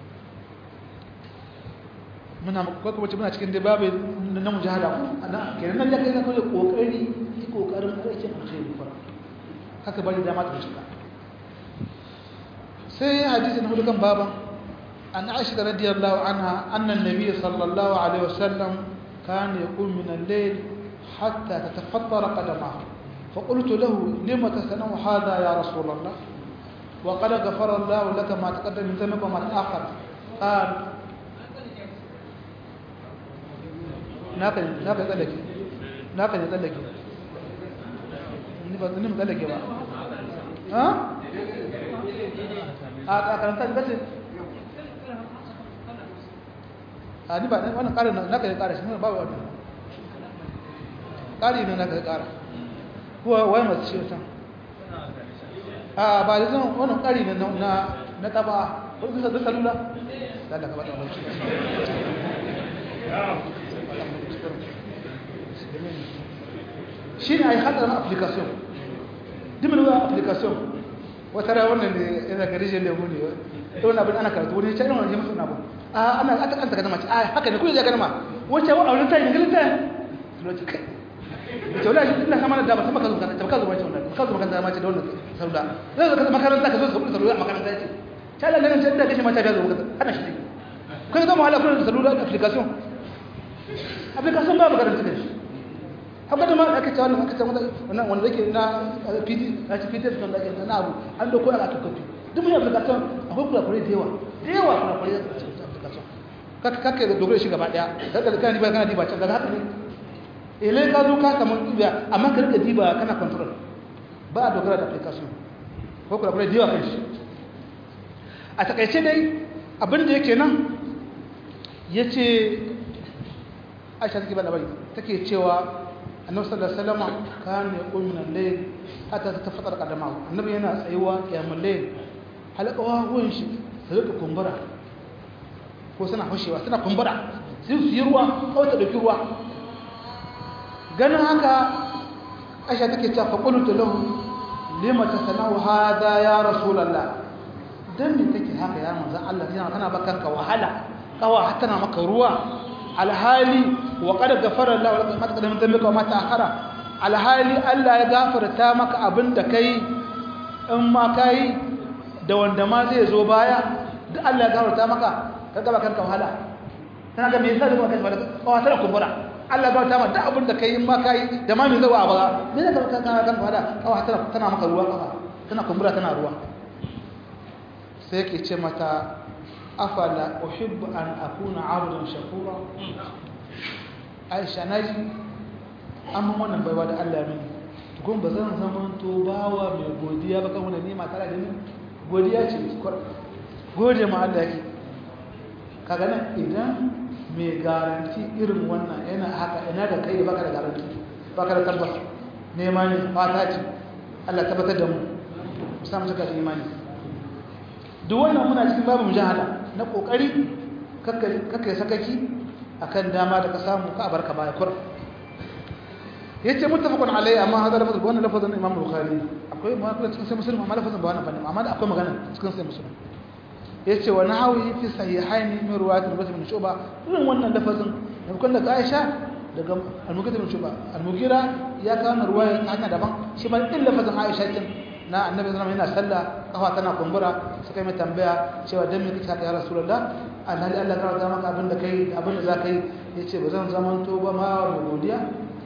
muna ko kuma muna cikin dai babu na mujahada ana kenan nan da kai zaka yi kokari yi kokarin aikin alkhairi fara haka bari dama ta cika sai hadisi na hudukan baba an aisha radiyallahu anha anna an-nabiy sallallahu alaihi wasallam kana yaqum min al-layl hatta tatafattara qadamahu فقلت له لم تصنع هذا يا رسول الله وقد غفر الله لك ما تقدم من ذنبك وما تأخر قال naka naka tsallake naka ne tsallake ni ba ni tsallake ba ha a karanta ni bace a ni ba wannan ƙarin naka ne ƙara shi ne ba wannan ƙari ne naka ƙara kuwa wai masu shi wata a ba da zan wannan ƙari ne na na taba ko bisa da salula da da ka bada wannan shi ne a yi haɗarin application dimin wa application wata ra wannan ne yana ga rijiyar lemu ne ta wani abin ana karatu wani can wani jami'in abu a ana aka kanta gana mace a haka ne kuma ya gana ma wacce wa auren ta yi galin ta yi kai ce wala ina sama da dama sama ka zo kan ta ka zo mace wannan ka zo makaranta mace da wannan sauda zai zo ka makaranta ka zo ka salula a makaranta ce ta Allah ganin can da kashe mata da zo ana shi kai zama ala kullun salula application application ba makaranta ne haka da ma aka ce wannan aka ce wannan wanda yake na PD na ci PD da ake na abu an dauko aka aka kofi duk mun application akwai kula kure da yawa da yawa kula kure da application kaka kaka da dogare shi gaba daya kaga kana diba kana diba can daga haka ne ile ka zo ka samu diba amma ka rika diba kana control ba a dogara da application ko kula kure da yawa kan shi a takaice dai abin da yake nan yace Aisha take ba labari take cewa annabi sallallahu alaihi wasallam kan ya qum min al-layl hatta tatafaddar qadamahu annabi yana tsayuwa qiyamul layl halaqawa gun shi su rika kumbura ko suna fashewa suna kumbura sai su yi ruwa kawai ta ɗauki ruwa ganin haka aisha take cewa fa qultu lahu lima tasanau hadha ya rasulullah dan me take haka ya manzo Allah yana kana bakanka wahala kawa hatta na maka ruwa alhali wa qad ghafara Allah laka ma taqaddama dhanbika wa ma ta'akhara alhali Allah ya gafarta maka abinda kai in ma kai da wanda ma zai zo baya duk Allah ya gafarta maka kaga bakanka wahala kana ga me yasa da kanka wahala kawa tana kumbura Allah ba ta ma duk abin da kai in ma kai da ma me zawa ba me zaka ka kana kan fada kawa tana tana maka ruwa kafa tana kumbura tana ruwa sai yake ce mata afala uhibbu an akuna abdan shakura Aisha naji amma wannan baiwa da Allah mini gon ba zan zama to bawa mai godiya ba kan wannan nima tare da ni godiya ce gode ma Allah yake kaga nan idan mai garanti irin wannan yana haka ina da kai baka da garanti baka da tabbas nema ne fata ce Allah tabbatar da mu samu cika da imani duk wannan muna cikin babu mujahada na kokari kakkai sakaki akan dama da ka samu ka barka baya kur yace muttafaqun alayhi amma hada lafazin wannan lafazin Imam Bukhari akwai magana cikin sai Muslim amma lafazin ba wannan bane amma akwai magana cikin sai Muslim yace wa nahawi fi sahihain min riwayat al-Bukhari bin Shuba irin wannan lafazin da kun daga Aisha daga al-Mughira bin Shuba al-Mughira ya kawo riwaya ta hanya daban shi ba din lafazin Aisha din na Annabi sallallahu alaihi wasallam yana sallah kafa tana kumbura suka yi tambaya cewa dan me kike haka ya Rasulullah alhali Allah ya ga maka abin da kai abin da zaka yi yace ba zan zamanto ba ma da godiya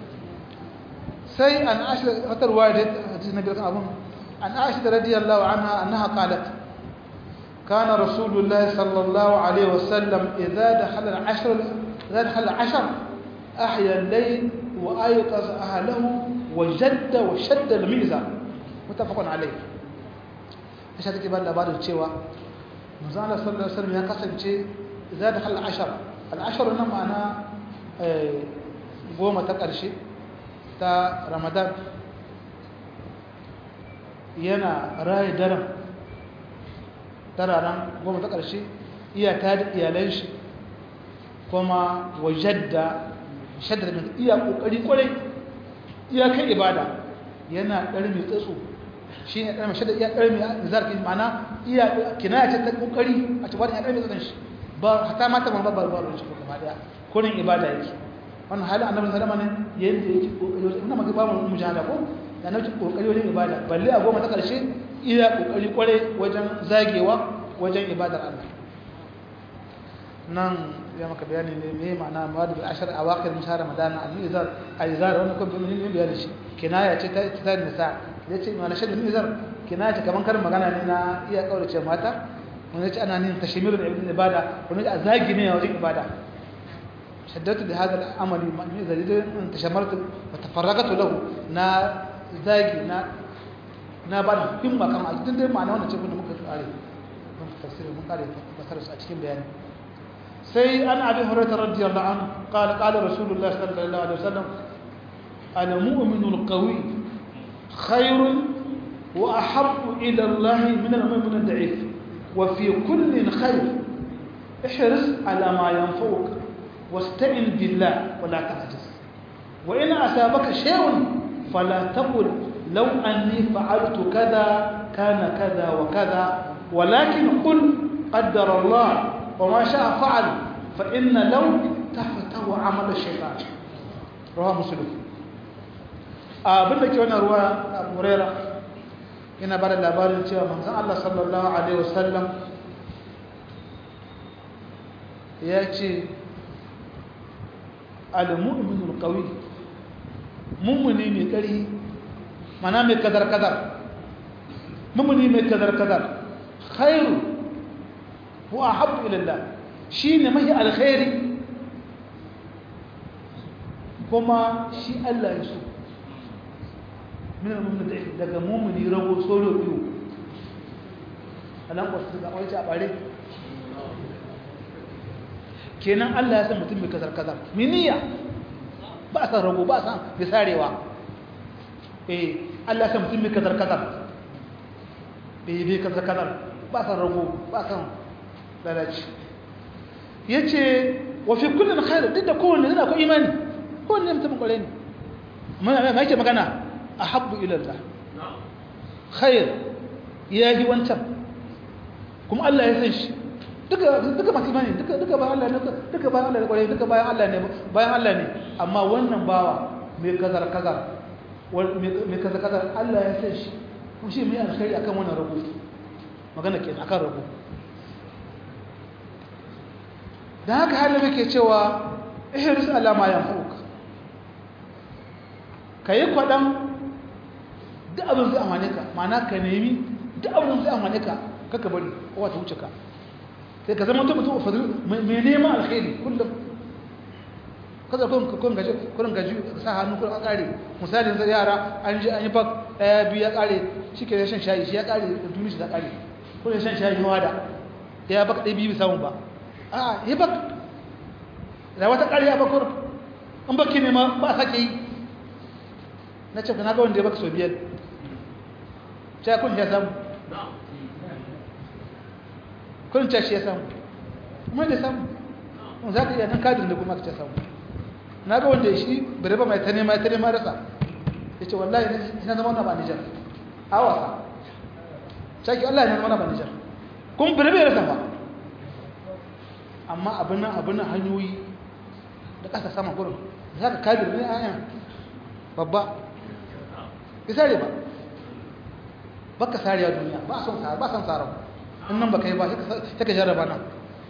sai an Aisha wata riwaya da hadisi na kan abun an Aisha radiyallahu anha annaha qalat كان رسول الله صلى الله عليه وسلم إذا دخل العشر إذا دخل العشر أحيا الليل وأيقظ أهله وجد وشد الميزة متفق عليه إيش هذا كبار لبعض الشيوة مزال صلى الله عليه وسلم يقسم شيء إذا دخل العشر العشر إنما أنا قوم تقرشي تا رمضان yana raye daren tararen goma ta ƙarshe iya ta da iyalan shi kuma wajadda shaddar da iya ƙoƙari ƙwarai iya kai ibada yana ɗari mai tsatso shi ne ɗari mai shaddar iya ɗari mai zarfi mana iya kinaya ce ta ƙoƙari a cikin wani ya ɗari mai tsatson shi ba hata mata ban babbar babbar shi gaba ɗaya kurin ibada yake wannan halin annabi sallama ne yadda yake ƙoƙari wajen ina maka ba mu mujahada ko da annabi ƙoƙari wajen ibada balle a goma ta ƙarshe iya kokari kware wajen zagewa wajen ibadar Allah nan ya maka bayani ne me ma'ana mawadu bil ashar awaqir min shahr ramadan al-mizar al-izar wannan kun bin ne bayani shi kinaya ce ta ta nisa yace ma lashad al-mizar kinaya ce kaman karin magana ne na iya kaurace mata wanda yace ana nin tashmir da ibn ibada wanda yace zagi ne wajen ibada shaddatu bi hadha al-amali min zalidan tashammartu wa tafarraqatu lahu na zagi na na ba da himma kan a cikin dai ma'ana wannan cikin da muka kare mun tafsirin mun kare fasara su a cikin bayani sai an abi hurairah radiyallahu anhu qala qala rasulullah sallallahu alaihi wasallam ana mu'minu al-qawi khairun wa ahabbu ila Allah min al-mu'min al-da'if wa fi kullin khair ihris ala ma yanfa'uk wasta'in billah wa la ta'jiz wa in asabaka shay'un fala taqul لو أني فعلت كذا كان كذا وكذا ولكن قل قدر الله وما شاء فعل فإن لو تفتح عمل الشيطان رواه مسلم abin da ke wannan ruwa a murera yana ba da labarin cewa manzan Allah sallallahu Alaihi wasallam ya ce al-mu'minul qawi mummuni mai ƙari mana mai kadar-kadar mummuni mai kadar-kadar khairu wa habbu ilallah shi ne mahi alkhairi kuma shi Allah ya so min al-mu'min da daga mu'mini rago solo biyu alan wasu ga wai a bare kenan Allah ya san mutum mai kadar-kadar miniya ba san rago ba san bisarewa eh Allah ya san mutum mai kadar-kadar bai bai kadar-kadar ba san rago ba san lalaci yace wa fi kullin khair duk da kowanne yana ko imani kowanne mutum kware ne amma ma yake magana ahabbu ila Allah khair yayi wancan kuma Allah ya san shi duka duka masu imani duka duka bayan Allah ne duka bayan Allah ne kware duka bayan Allah ne bayan Allah ne amma wannan bawa mai kazar kazar mai kazar kazar Allah ya san shi kuma shi mai alkhairi akan wannan rabu magana kenan akan rabu da haka halin muke cewa ihris Allah ma yanfa'uka kayi kwadan duk abin zai amane ka ma'ana ka nemi duk abin zai amane ka kaka bari kowa ta wuce ka sai ka zama mutum fadil mai neman alkhairi kullum kada kun kun gaji kun gaji sa hannu kun kare misalin sai yara an ji an yi fak daya biyu ya kare shike ya shan shayi shi ya kare duniya shi ta kare kun shan shayi wada ya baka dai biyu samu ba a yi bak da wata kare ya bakur an baki ne ma ba sake yi na ce na ga wanda ya baka so biyar sai kun ya samu kun ce shi ya samu kuma da samu za ka iya nan kadin da kuma ka ce samu na ga wanda shi bere ba mai ta nema ta nema rasa ya ce wallahi ina zama na ba nijar a wasa shaki Allah ya zama na ba nijar kuma bere bai rasa ba amma abin nan abin nan hanyoyi da ƙasa sama gurin za ka kabir ne ayan babba ya sare ba baka sare a duniya ba son sare ba son sare in nan baka yi ba sai ka jarraba nan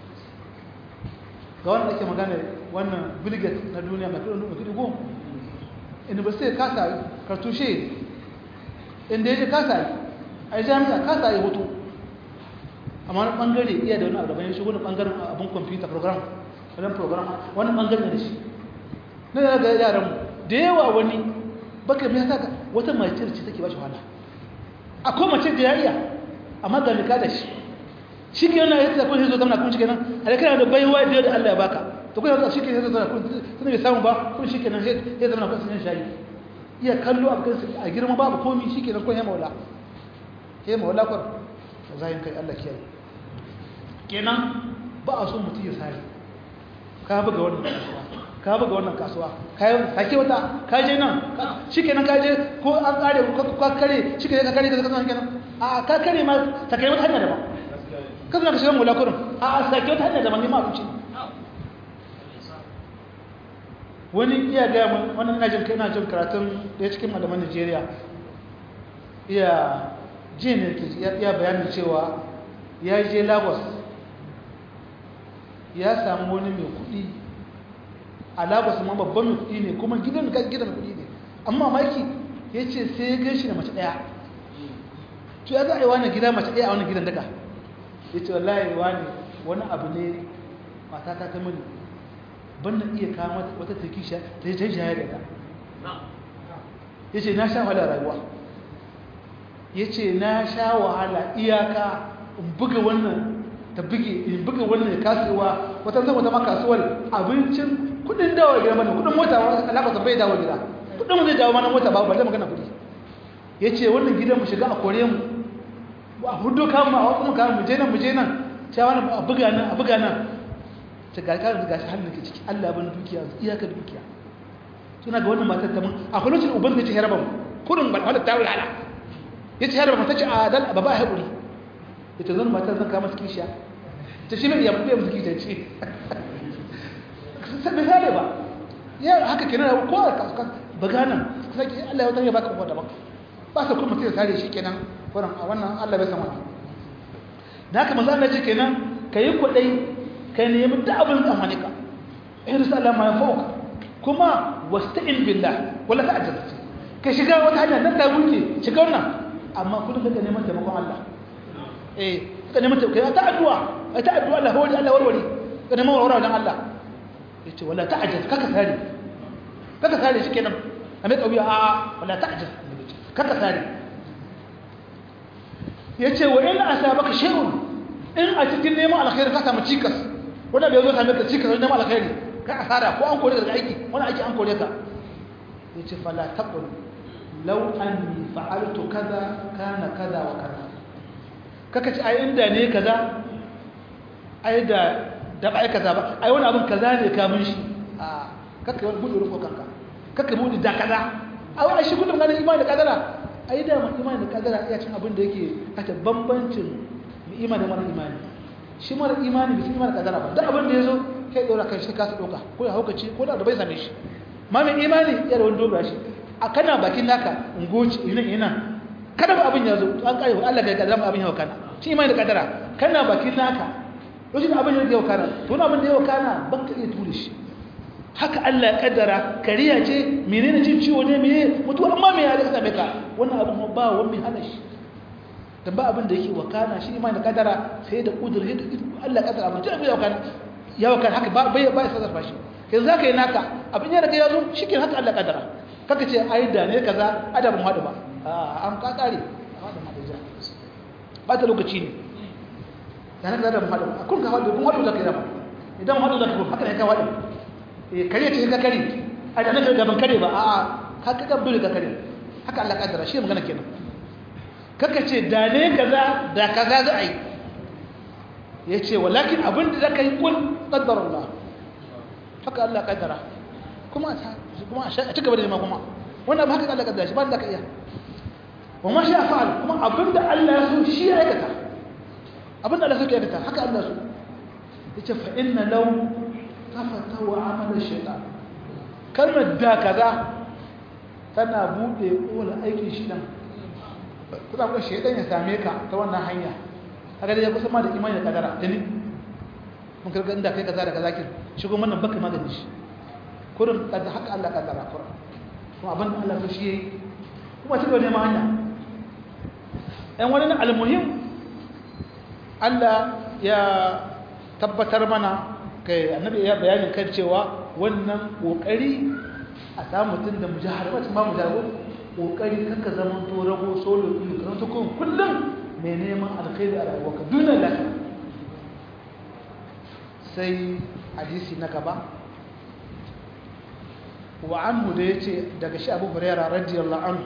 ga wanda ake magana wannan bilget na duniya mai kudin mai kudi goma inda ba sai kasa kartushe inda ya je kasa yi a yi jami'a kasa yi hutu amma wani bangare iya da wani abu daban ya shigo da bangaren abin kwamfuta program wajen program wani bangare da shi na yana ga yaran mu da yawa wani baka mai saka wata mace ce take ba shi wahala akwai mace da ya iya amma ga nika da shi shi ke yana yadda kun zo zama kun shi kenan a da kana da baiwa da da Allah ya baka to kun shi ke zama kun tun bai samu ba kun shi kenan sai zama kun sun shayi iya kallo a kan a girma babu komi shi kenan kun ya maula ke maula kwar zayin kai Allah kiyaye kenan ba a so mutum ya sare ka buga wannan kasuwa ka buga wannan kasuwa ka yi sake wata ka je nan shi kenan ka je ko an kare ko ka kare shi kenan ka kare ka zama kenan a ka kare ma ta kai wata hanya daban ka zama ka shiga mula kurin a a sake wata hanya daban ne ma abinci wani iya gaya mun wannan ina jin ina jin karatun ɗaya cikin malaman Najeriya iya ji ne ya bayanin cewa ya je Lagos ya samu wani mai kuɗi a Lagos ma babban mai kuɗi ne kuma gidan da gidan kuɗi ne amma maki ya ce sai ya gaishe da mace ɗaya to ya za a yi wani gida mace ɗaya a wani gidan daga ya ce wallahi wani wani abu ne matata ta mini ban na iya kama wata takisha ta yi ta shayar da ta ya ce na sha wahala rayuwa ya ce na sha wahala iyaka in buga wannan ta buge in buga wannan kasuwa wata zama ta makasuwar abincin kudin dawo gida mana kudin mota alaƙa ta bai dawo gida kudin mu zai dawo mana mota ba ba zai magana kudi ya ce wannan gidan mu shiga a kore mu a hudu kamun a wakon kamun mu je nan mu je nan cewa wani a buga nan a buga nan ta ga karin gashi hannun ke ciki Allah ban dukiya iyaka dukiya suna ga wannan matar ta mun a kwalocin uban da ce haraba mu kudin balwala ta wulala ya ce haraba ta ce a dal baba a haƙuri ya ce zan matar zan kama su kishiya ta shi mai yamu musu kishiya ce sai misali ba ya haka kenan ko a kasuwa buga nan sai Allah ya wata ya baka kuma daban ba sa kuma mutum ya sare shi kenan wurin a wannan Allah bai san wannan da haka manzo Allah ce kenan kayi kudai kai nemi da abin da amane ka ihris Allah ma yafauka kuma wasta'in billah wala ta'jaz kai shiga wata hanya nan ta wuce shiga wannan amma kullum ka neman taimakon Allah eh ka neman taimakon ta addu'a ai ta addu'a Allah hawali Allah warware ka neman warware dan Allah yace wala ta'jaz kaka sare kaka sare shikenan amma kauya a wala ta'jaz kaka sare yace wa in asabaka shay'un in a cikin neman alkhairi ka samu cikas wanda bai zo same ka cikas wajen neman alkhairi ka asara ko an kore ka daga aiki wani aiki an kore ka yace fala taqul law anni fa'altu kaza kana kaza wa kaza kaka ci ai inda ne kaza ai da da ba kaza ba ai wani abin kaza ne kamun shi a kakka wani buɗe rufo kanka kakka buɗe da kaza a wani shi gudun ganin imani da kadara ai da mun imani da kadara iya cin abin da yake aka bambancin imani da mara imani shi mara imani bai imani da kadara ba duk abin da ya zo kai ɗora kan shi kasa ɗauka ko ya haukace ko da bai same shi ma mai imani ya da wani dogara shi a kana bakin naka ungoci ina ina kada ba abin ya zo an kai Allah ga kadara abin ya kana shi imani da kadara kana bakin naka lokacin abin ya yau kana to wani abin da yau kana ban ka iya ture shi haka Allah ya kaddara kariya ce menene jin ciwo ne meye mutuwa amma me ya rika same ka wannan abin ba wani mai hana shi dan ba abin da yake wakana shi imani da kaddara sai da kudur sai da Allah kaddara abin da ya wakana ya wakana haka ba bai ba sai zarfa shi yanzu zaka yi naka abin ya riga ya zo shikenan haka Allah kaddara kaka ce ai da ne kaza adabin hadu ba a an ka kare ba ta lokaci ne da na da hadu kun ka hadu kun hadu da kai da idan hadu da kai haka ne ka hadu eh kare ce ka kare a da naka gaban kare ba a a ka ka gaban ka kare haka Allah kaddara shi magana kenan kaka ce da ne kaza da kaza za a yi yace walakin abin da zaka yi kun qaddara Allah haka Allah kaddara kuma kuma a ci gaba da nema kuma wannan ba haka Allah kaddara shi ba da ka iya wa ma sha fa'al kuma abinda Allah ya so shi ya aikata abinda Allah suke aikata haka Allah so yace fa inna law tafata wa amala shaytan kalmar da kaza tana bude kola aikin shi dan kuma kuma shaytan ya same ka ta wannan hanya haka dai ya kusa ma da imani da kadara dani mun karga inda kai kaza da kaza kin shigo wannan baka magani shi kurin kada haka Allah kaddara kurin kuma abinda Allah so shi yayi kuma ci gaba neman hanya ‘yan wani almuhim Allah ya tabbatar mana kai annabi ya bayanin kan cewa wannan ƙoƙari a samu mutum da mujahar wacce ba mujahar ƙoƙari kanka zama to rago solo ilu kan to kun kullum mai neman alkhairi a rayuwarka dunan lafiya sai hadisi na gaba wa anhu da yace daga shi Abu Hurairah radiyallahu anhu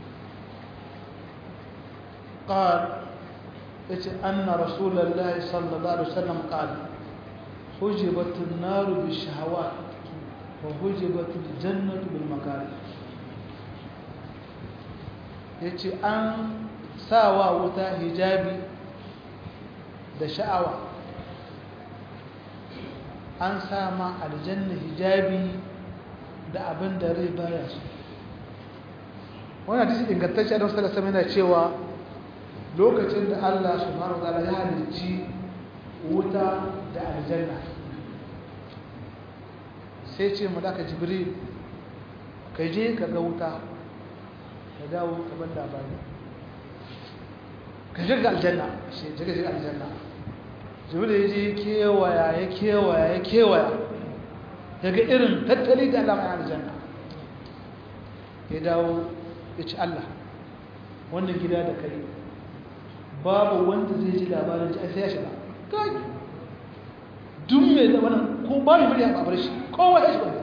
قال أن رسول الله صلى الله عليه وسلم قال حجبت النار بالشهوات وحجبت الجنة بالمكاره yace an sawa wuta hijabi da sha'awa an sama aljanna hijabi da abin da rai baya su wannan hadisi ingantacce da wasu da yana cewa lokacin da Allah subhanahu wa ta'ala ya halicci wuta da aljanna sai ce mu daka jibril ka je ka ga wuta ka dawo ka bar labari ka je ga aljanna shi je ga aljanna jibril ya je kewaya ya kewaya ya kewaya ya ga irin tattali da Allah mai aljanna ya dawo ya ci Allah wannan gida da kai babu wanda zai ji labarin ji sai ya shiga kai duk mai da wannan ko ba mai murya babar shi kowa ya shiga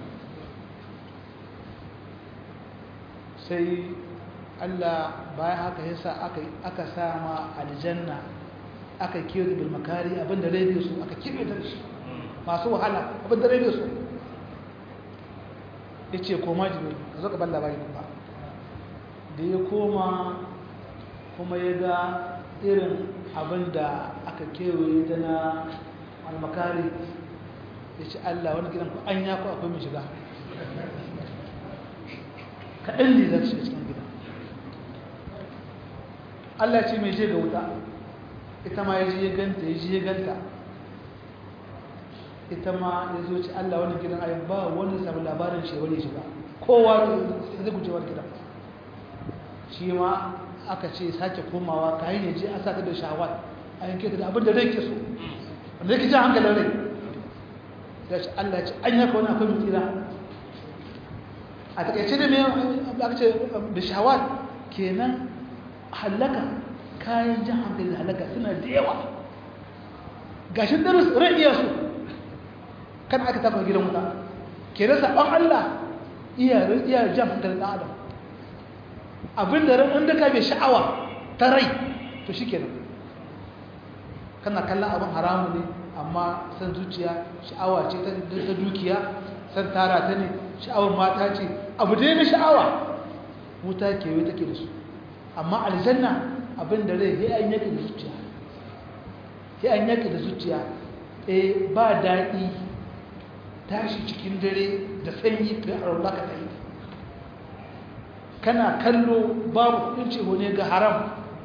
sai Allah bayan haka yasa aka aka sama aljanna aka kiyo bil makari abinda rabe su aka kibe da shi masu wahala abinda rabe su yace koma jibril ka zo ka ban labari kuma da ya koma kuma ya ga irin abin da aka kewaye ta na almakari ya ce Allah wani gidan ku an ya ku akwai mai shiga kaɗan ne za su shiga cikin gidan Allah ce mai je ga wuta ita ma ya ji ya ganta ya ji ya ganta ita ma ya zo ce Allah wani gidan ayi ba wani samu labarin shi wani shiga kowa zai guje wani gidan shi ma aka ce sake komawa kayan yaje a saka da shawar a yanke da abin da rai ke so wanda yake jan hankalin rai da shi Allah ce an yaka wani akwai mutira a takaice da mai aka ce da shawar kenan halaka kayan jan hankali da halaka suna da yawa gashin darus rai iya so kan aka tafa gidan wuta kenan saɓon Allah iya jan hankalin ɗan adam abin da ran da ka bai sha'awa ta rai to shi kenan kana kallon abin haramu ne amma san zuciya sha'awa ce ta dukiya san tara ta ne sha'awar mata ce abu dai na sha'awa wuta kewaye take da su amma aljanna abin da rai ya an yake da zuciya ya an yake da zuciya eh ba daɗi tashi cikin dare da sanyi ka arola ka ɗaya kana kallo babu kudin ce ne ga haram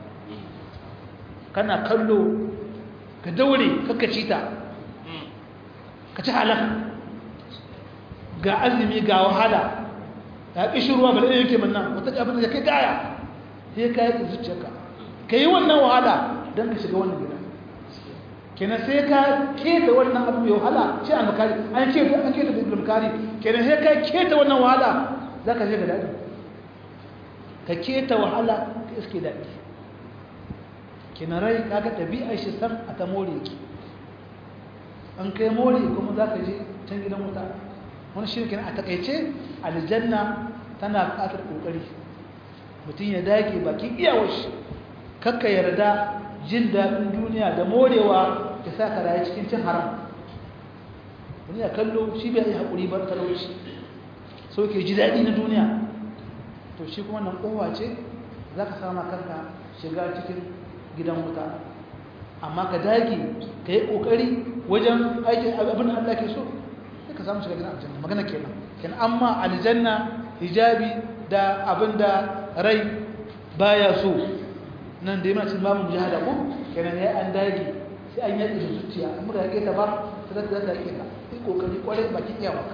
kana kallo ka daure kaka ci ta ka ci halaka ga azumi ga wahala ga ƙishin ruwa bala yake manna wata abin da kai gaya sai ka yi zuciyarka ka yi wannan wahala don ka shiga wannan gida kenan sai ka keta wannan abu mai wahala ce an makari an ce an keta da makari kenan sai ka keta wannan wahala za ka shiga daɗi ka keta wahala ka iske daɗi kenan rai kaga ɗabi'ar shi san a ta more ki an kai more kuma za ka je can gidan wuta wani shi kenan a takaice aljanna tana buƙatar ƙoƙari mutum ya dage bakin iyawar shi kakka yarda jin daɗin duniya da morewa ya sa ka rayu cikin cin haram wani ya kallo shi bai yi haƙuri ba talauci so ke ji daɗi na duniya to shi kuma nan kowa ce za ka sama kanka shiga cikin gidan wuta amma ka dage ka yi ƙoƙari wajen aikin abin da Allah ke so sai ka samu shiga gidan aljanna magana kenan kenan amma aljanna hijabi da abin da rai baya so nan da yana cikin babu jihada ko kenan ya an dage sai an yaƙi da zuciya an muka yaƙe ta ba ta zata zata yaƙe ta yi ƙoƙari ƙwarai baki iya maka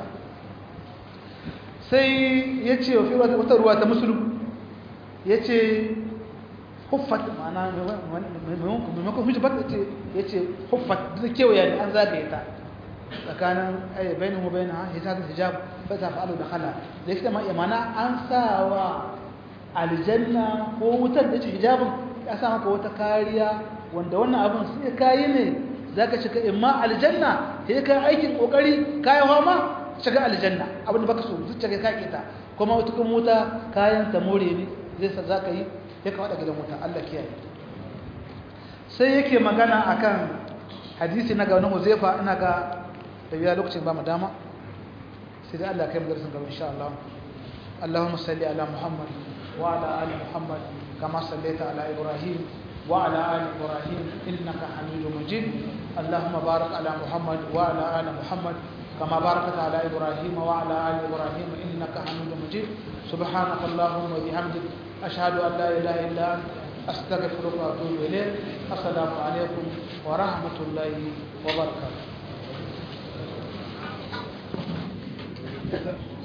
sai ya ce wa fi wata ruwa ta musulun ya ce huffat ma'ana maimakon hujjabat ya ce huffat da kewaya ne an zagaye ta tsakanin bayanin mu bayan hijab hijab ba ta fa'alu da hala da ya ma mana an sa wa aljanna ko wutar da ce hijabin ya sa maka wata kariya wanda wannan abin sai kayi ne za ka shiga imma aljanna sai ka aikin kokari kayan hama shiga aljanna abin da baka so zuciya ka kake ta kuma wata kuma wuta kayan ta more ne zai sa za ka yi ya ka gidan wuta Allah kiyaye sai yake magana akan hadisi na ga wani Huzaifa ina ga da biya lokacin ba mu dama sai dai Allah kai mu darasin gaba insha Allah Allahumma salli ala Muhammad wa ala ali Muhammad kama sallaita ala Ibrahim wa ala ali Ibrahim innaka Hamidum Majid Allahumma barik ala Muhammad wa ala ali Muhammad كما باركت على إبراهيم وعلى آل إبراهيم إنك حميد مجيد سبحانك اللهم وبحمدك أشهد أن لا إله إلا أنت أستغفرك وأتوب إليك السلام عليكم ورحمة الله وبركاته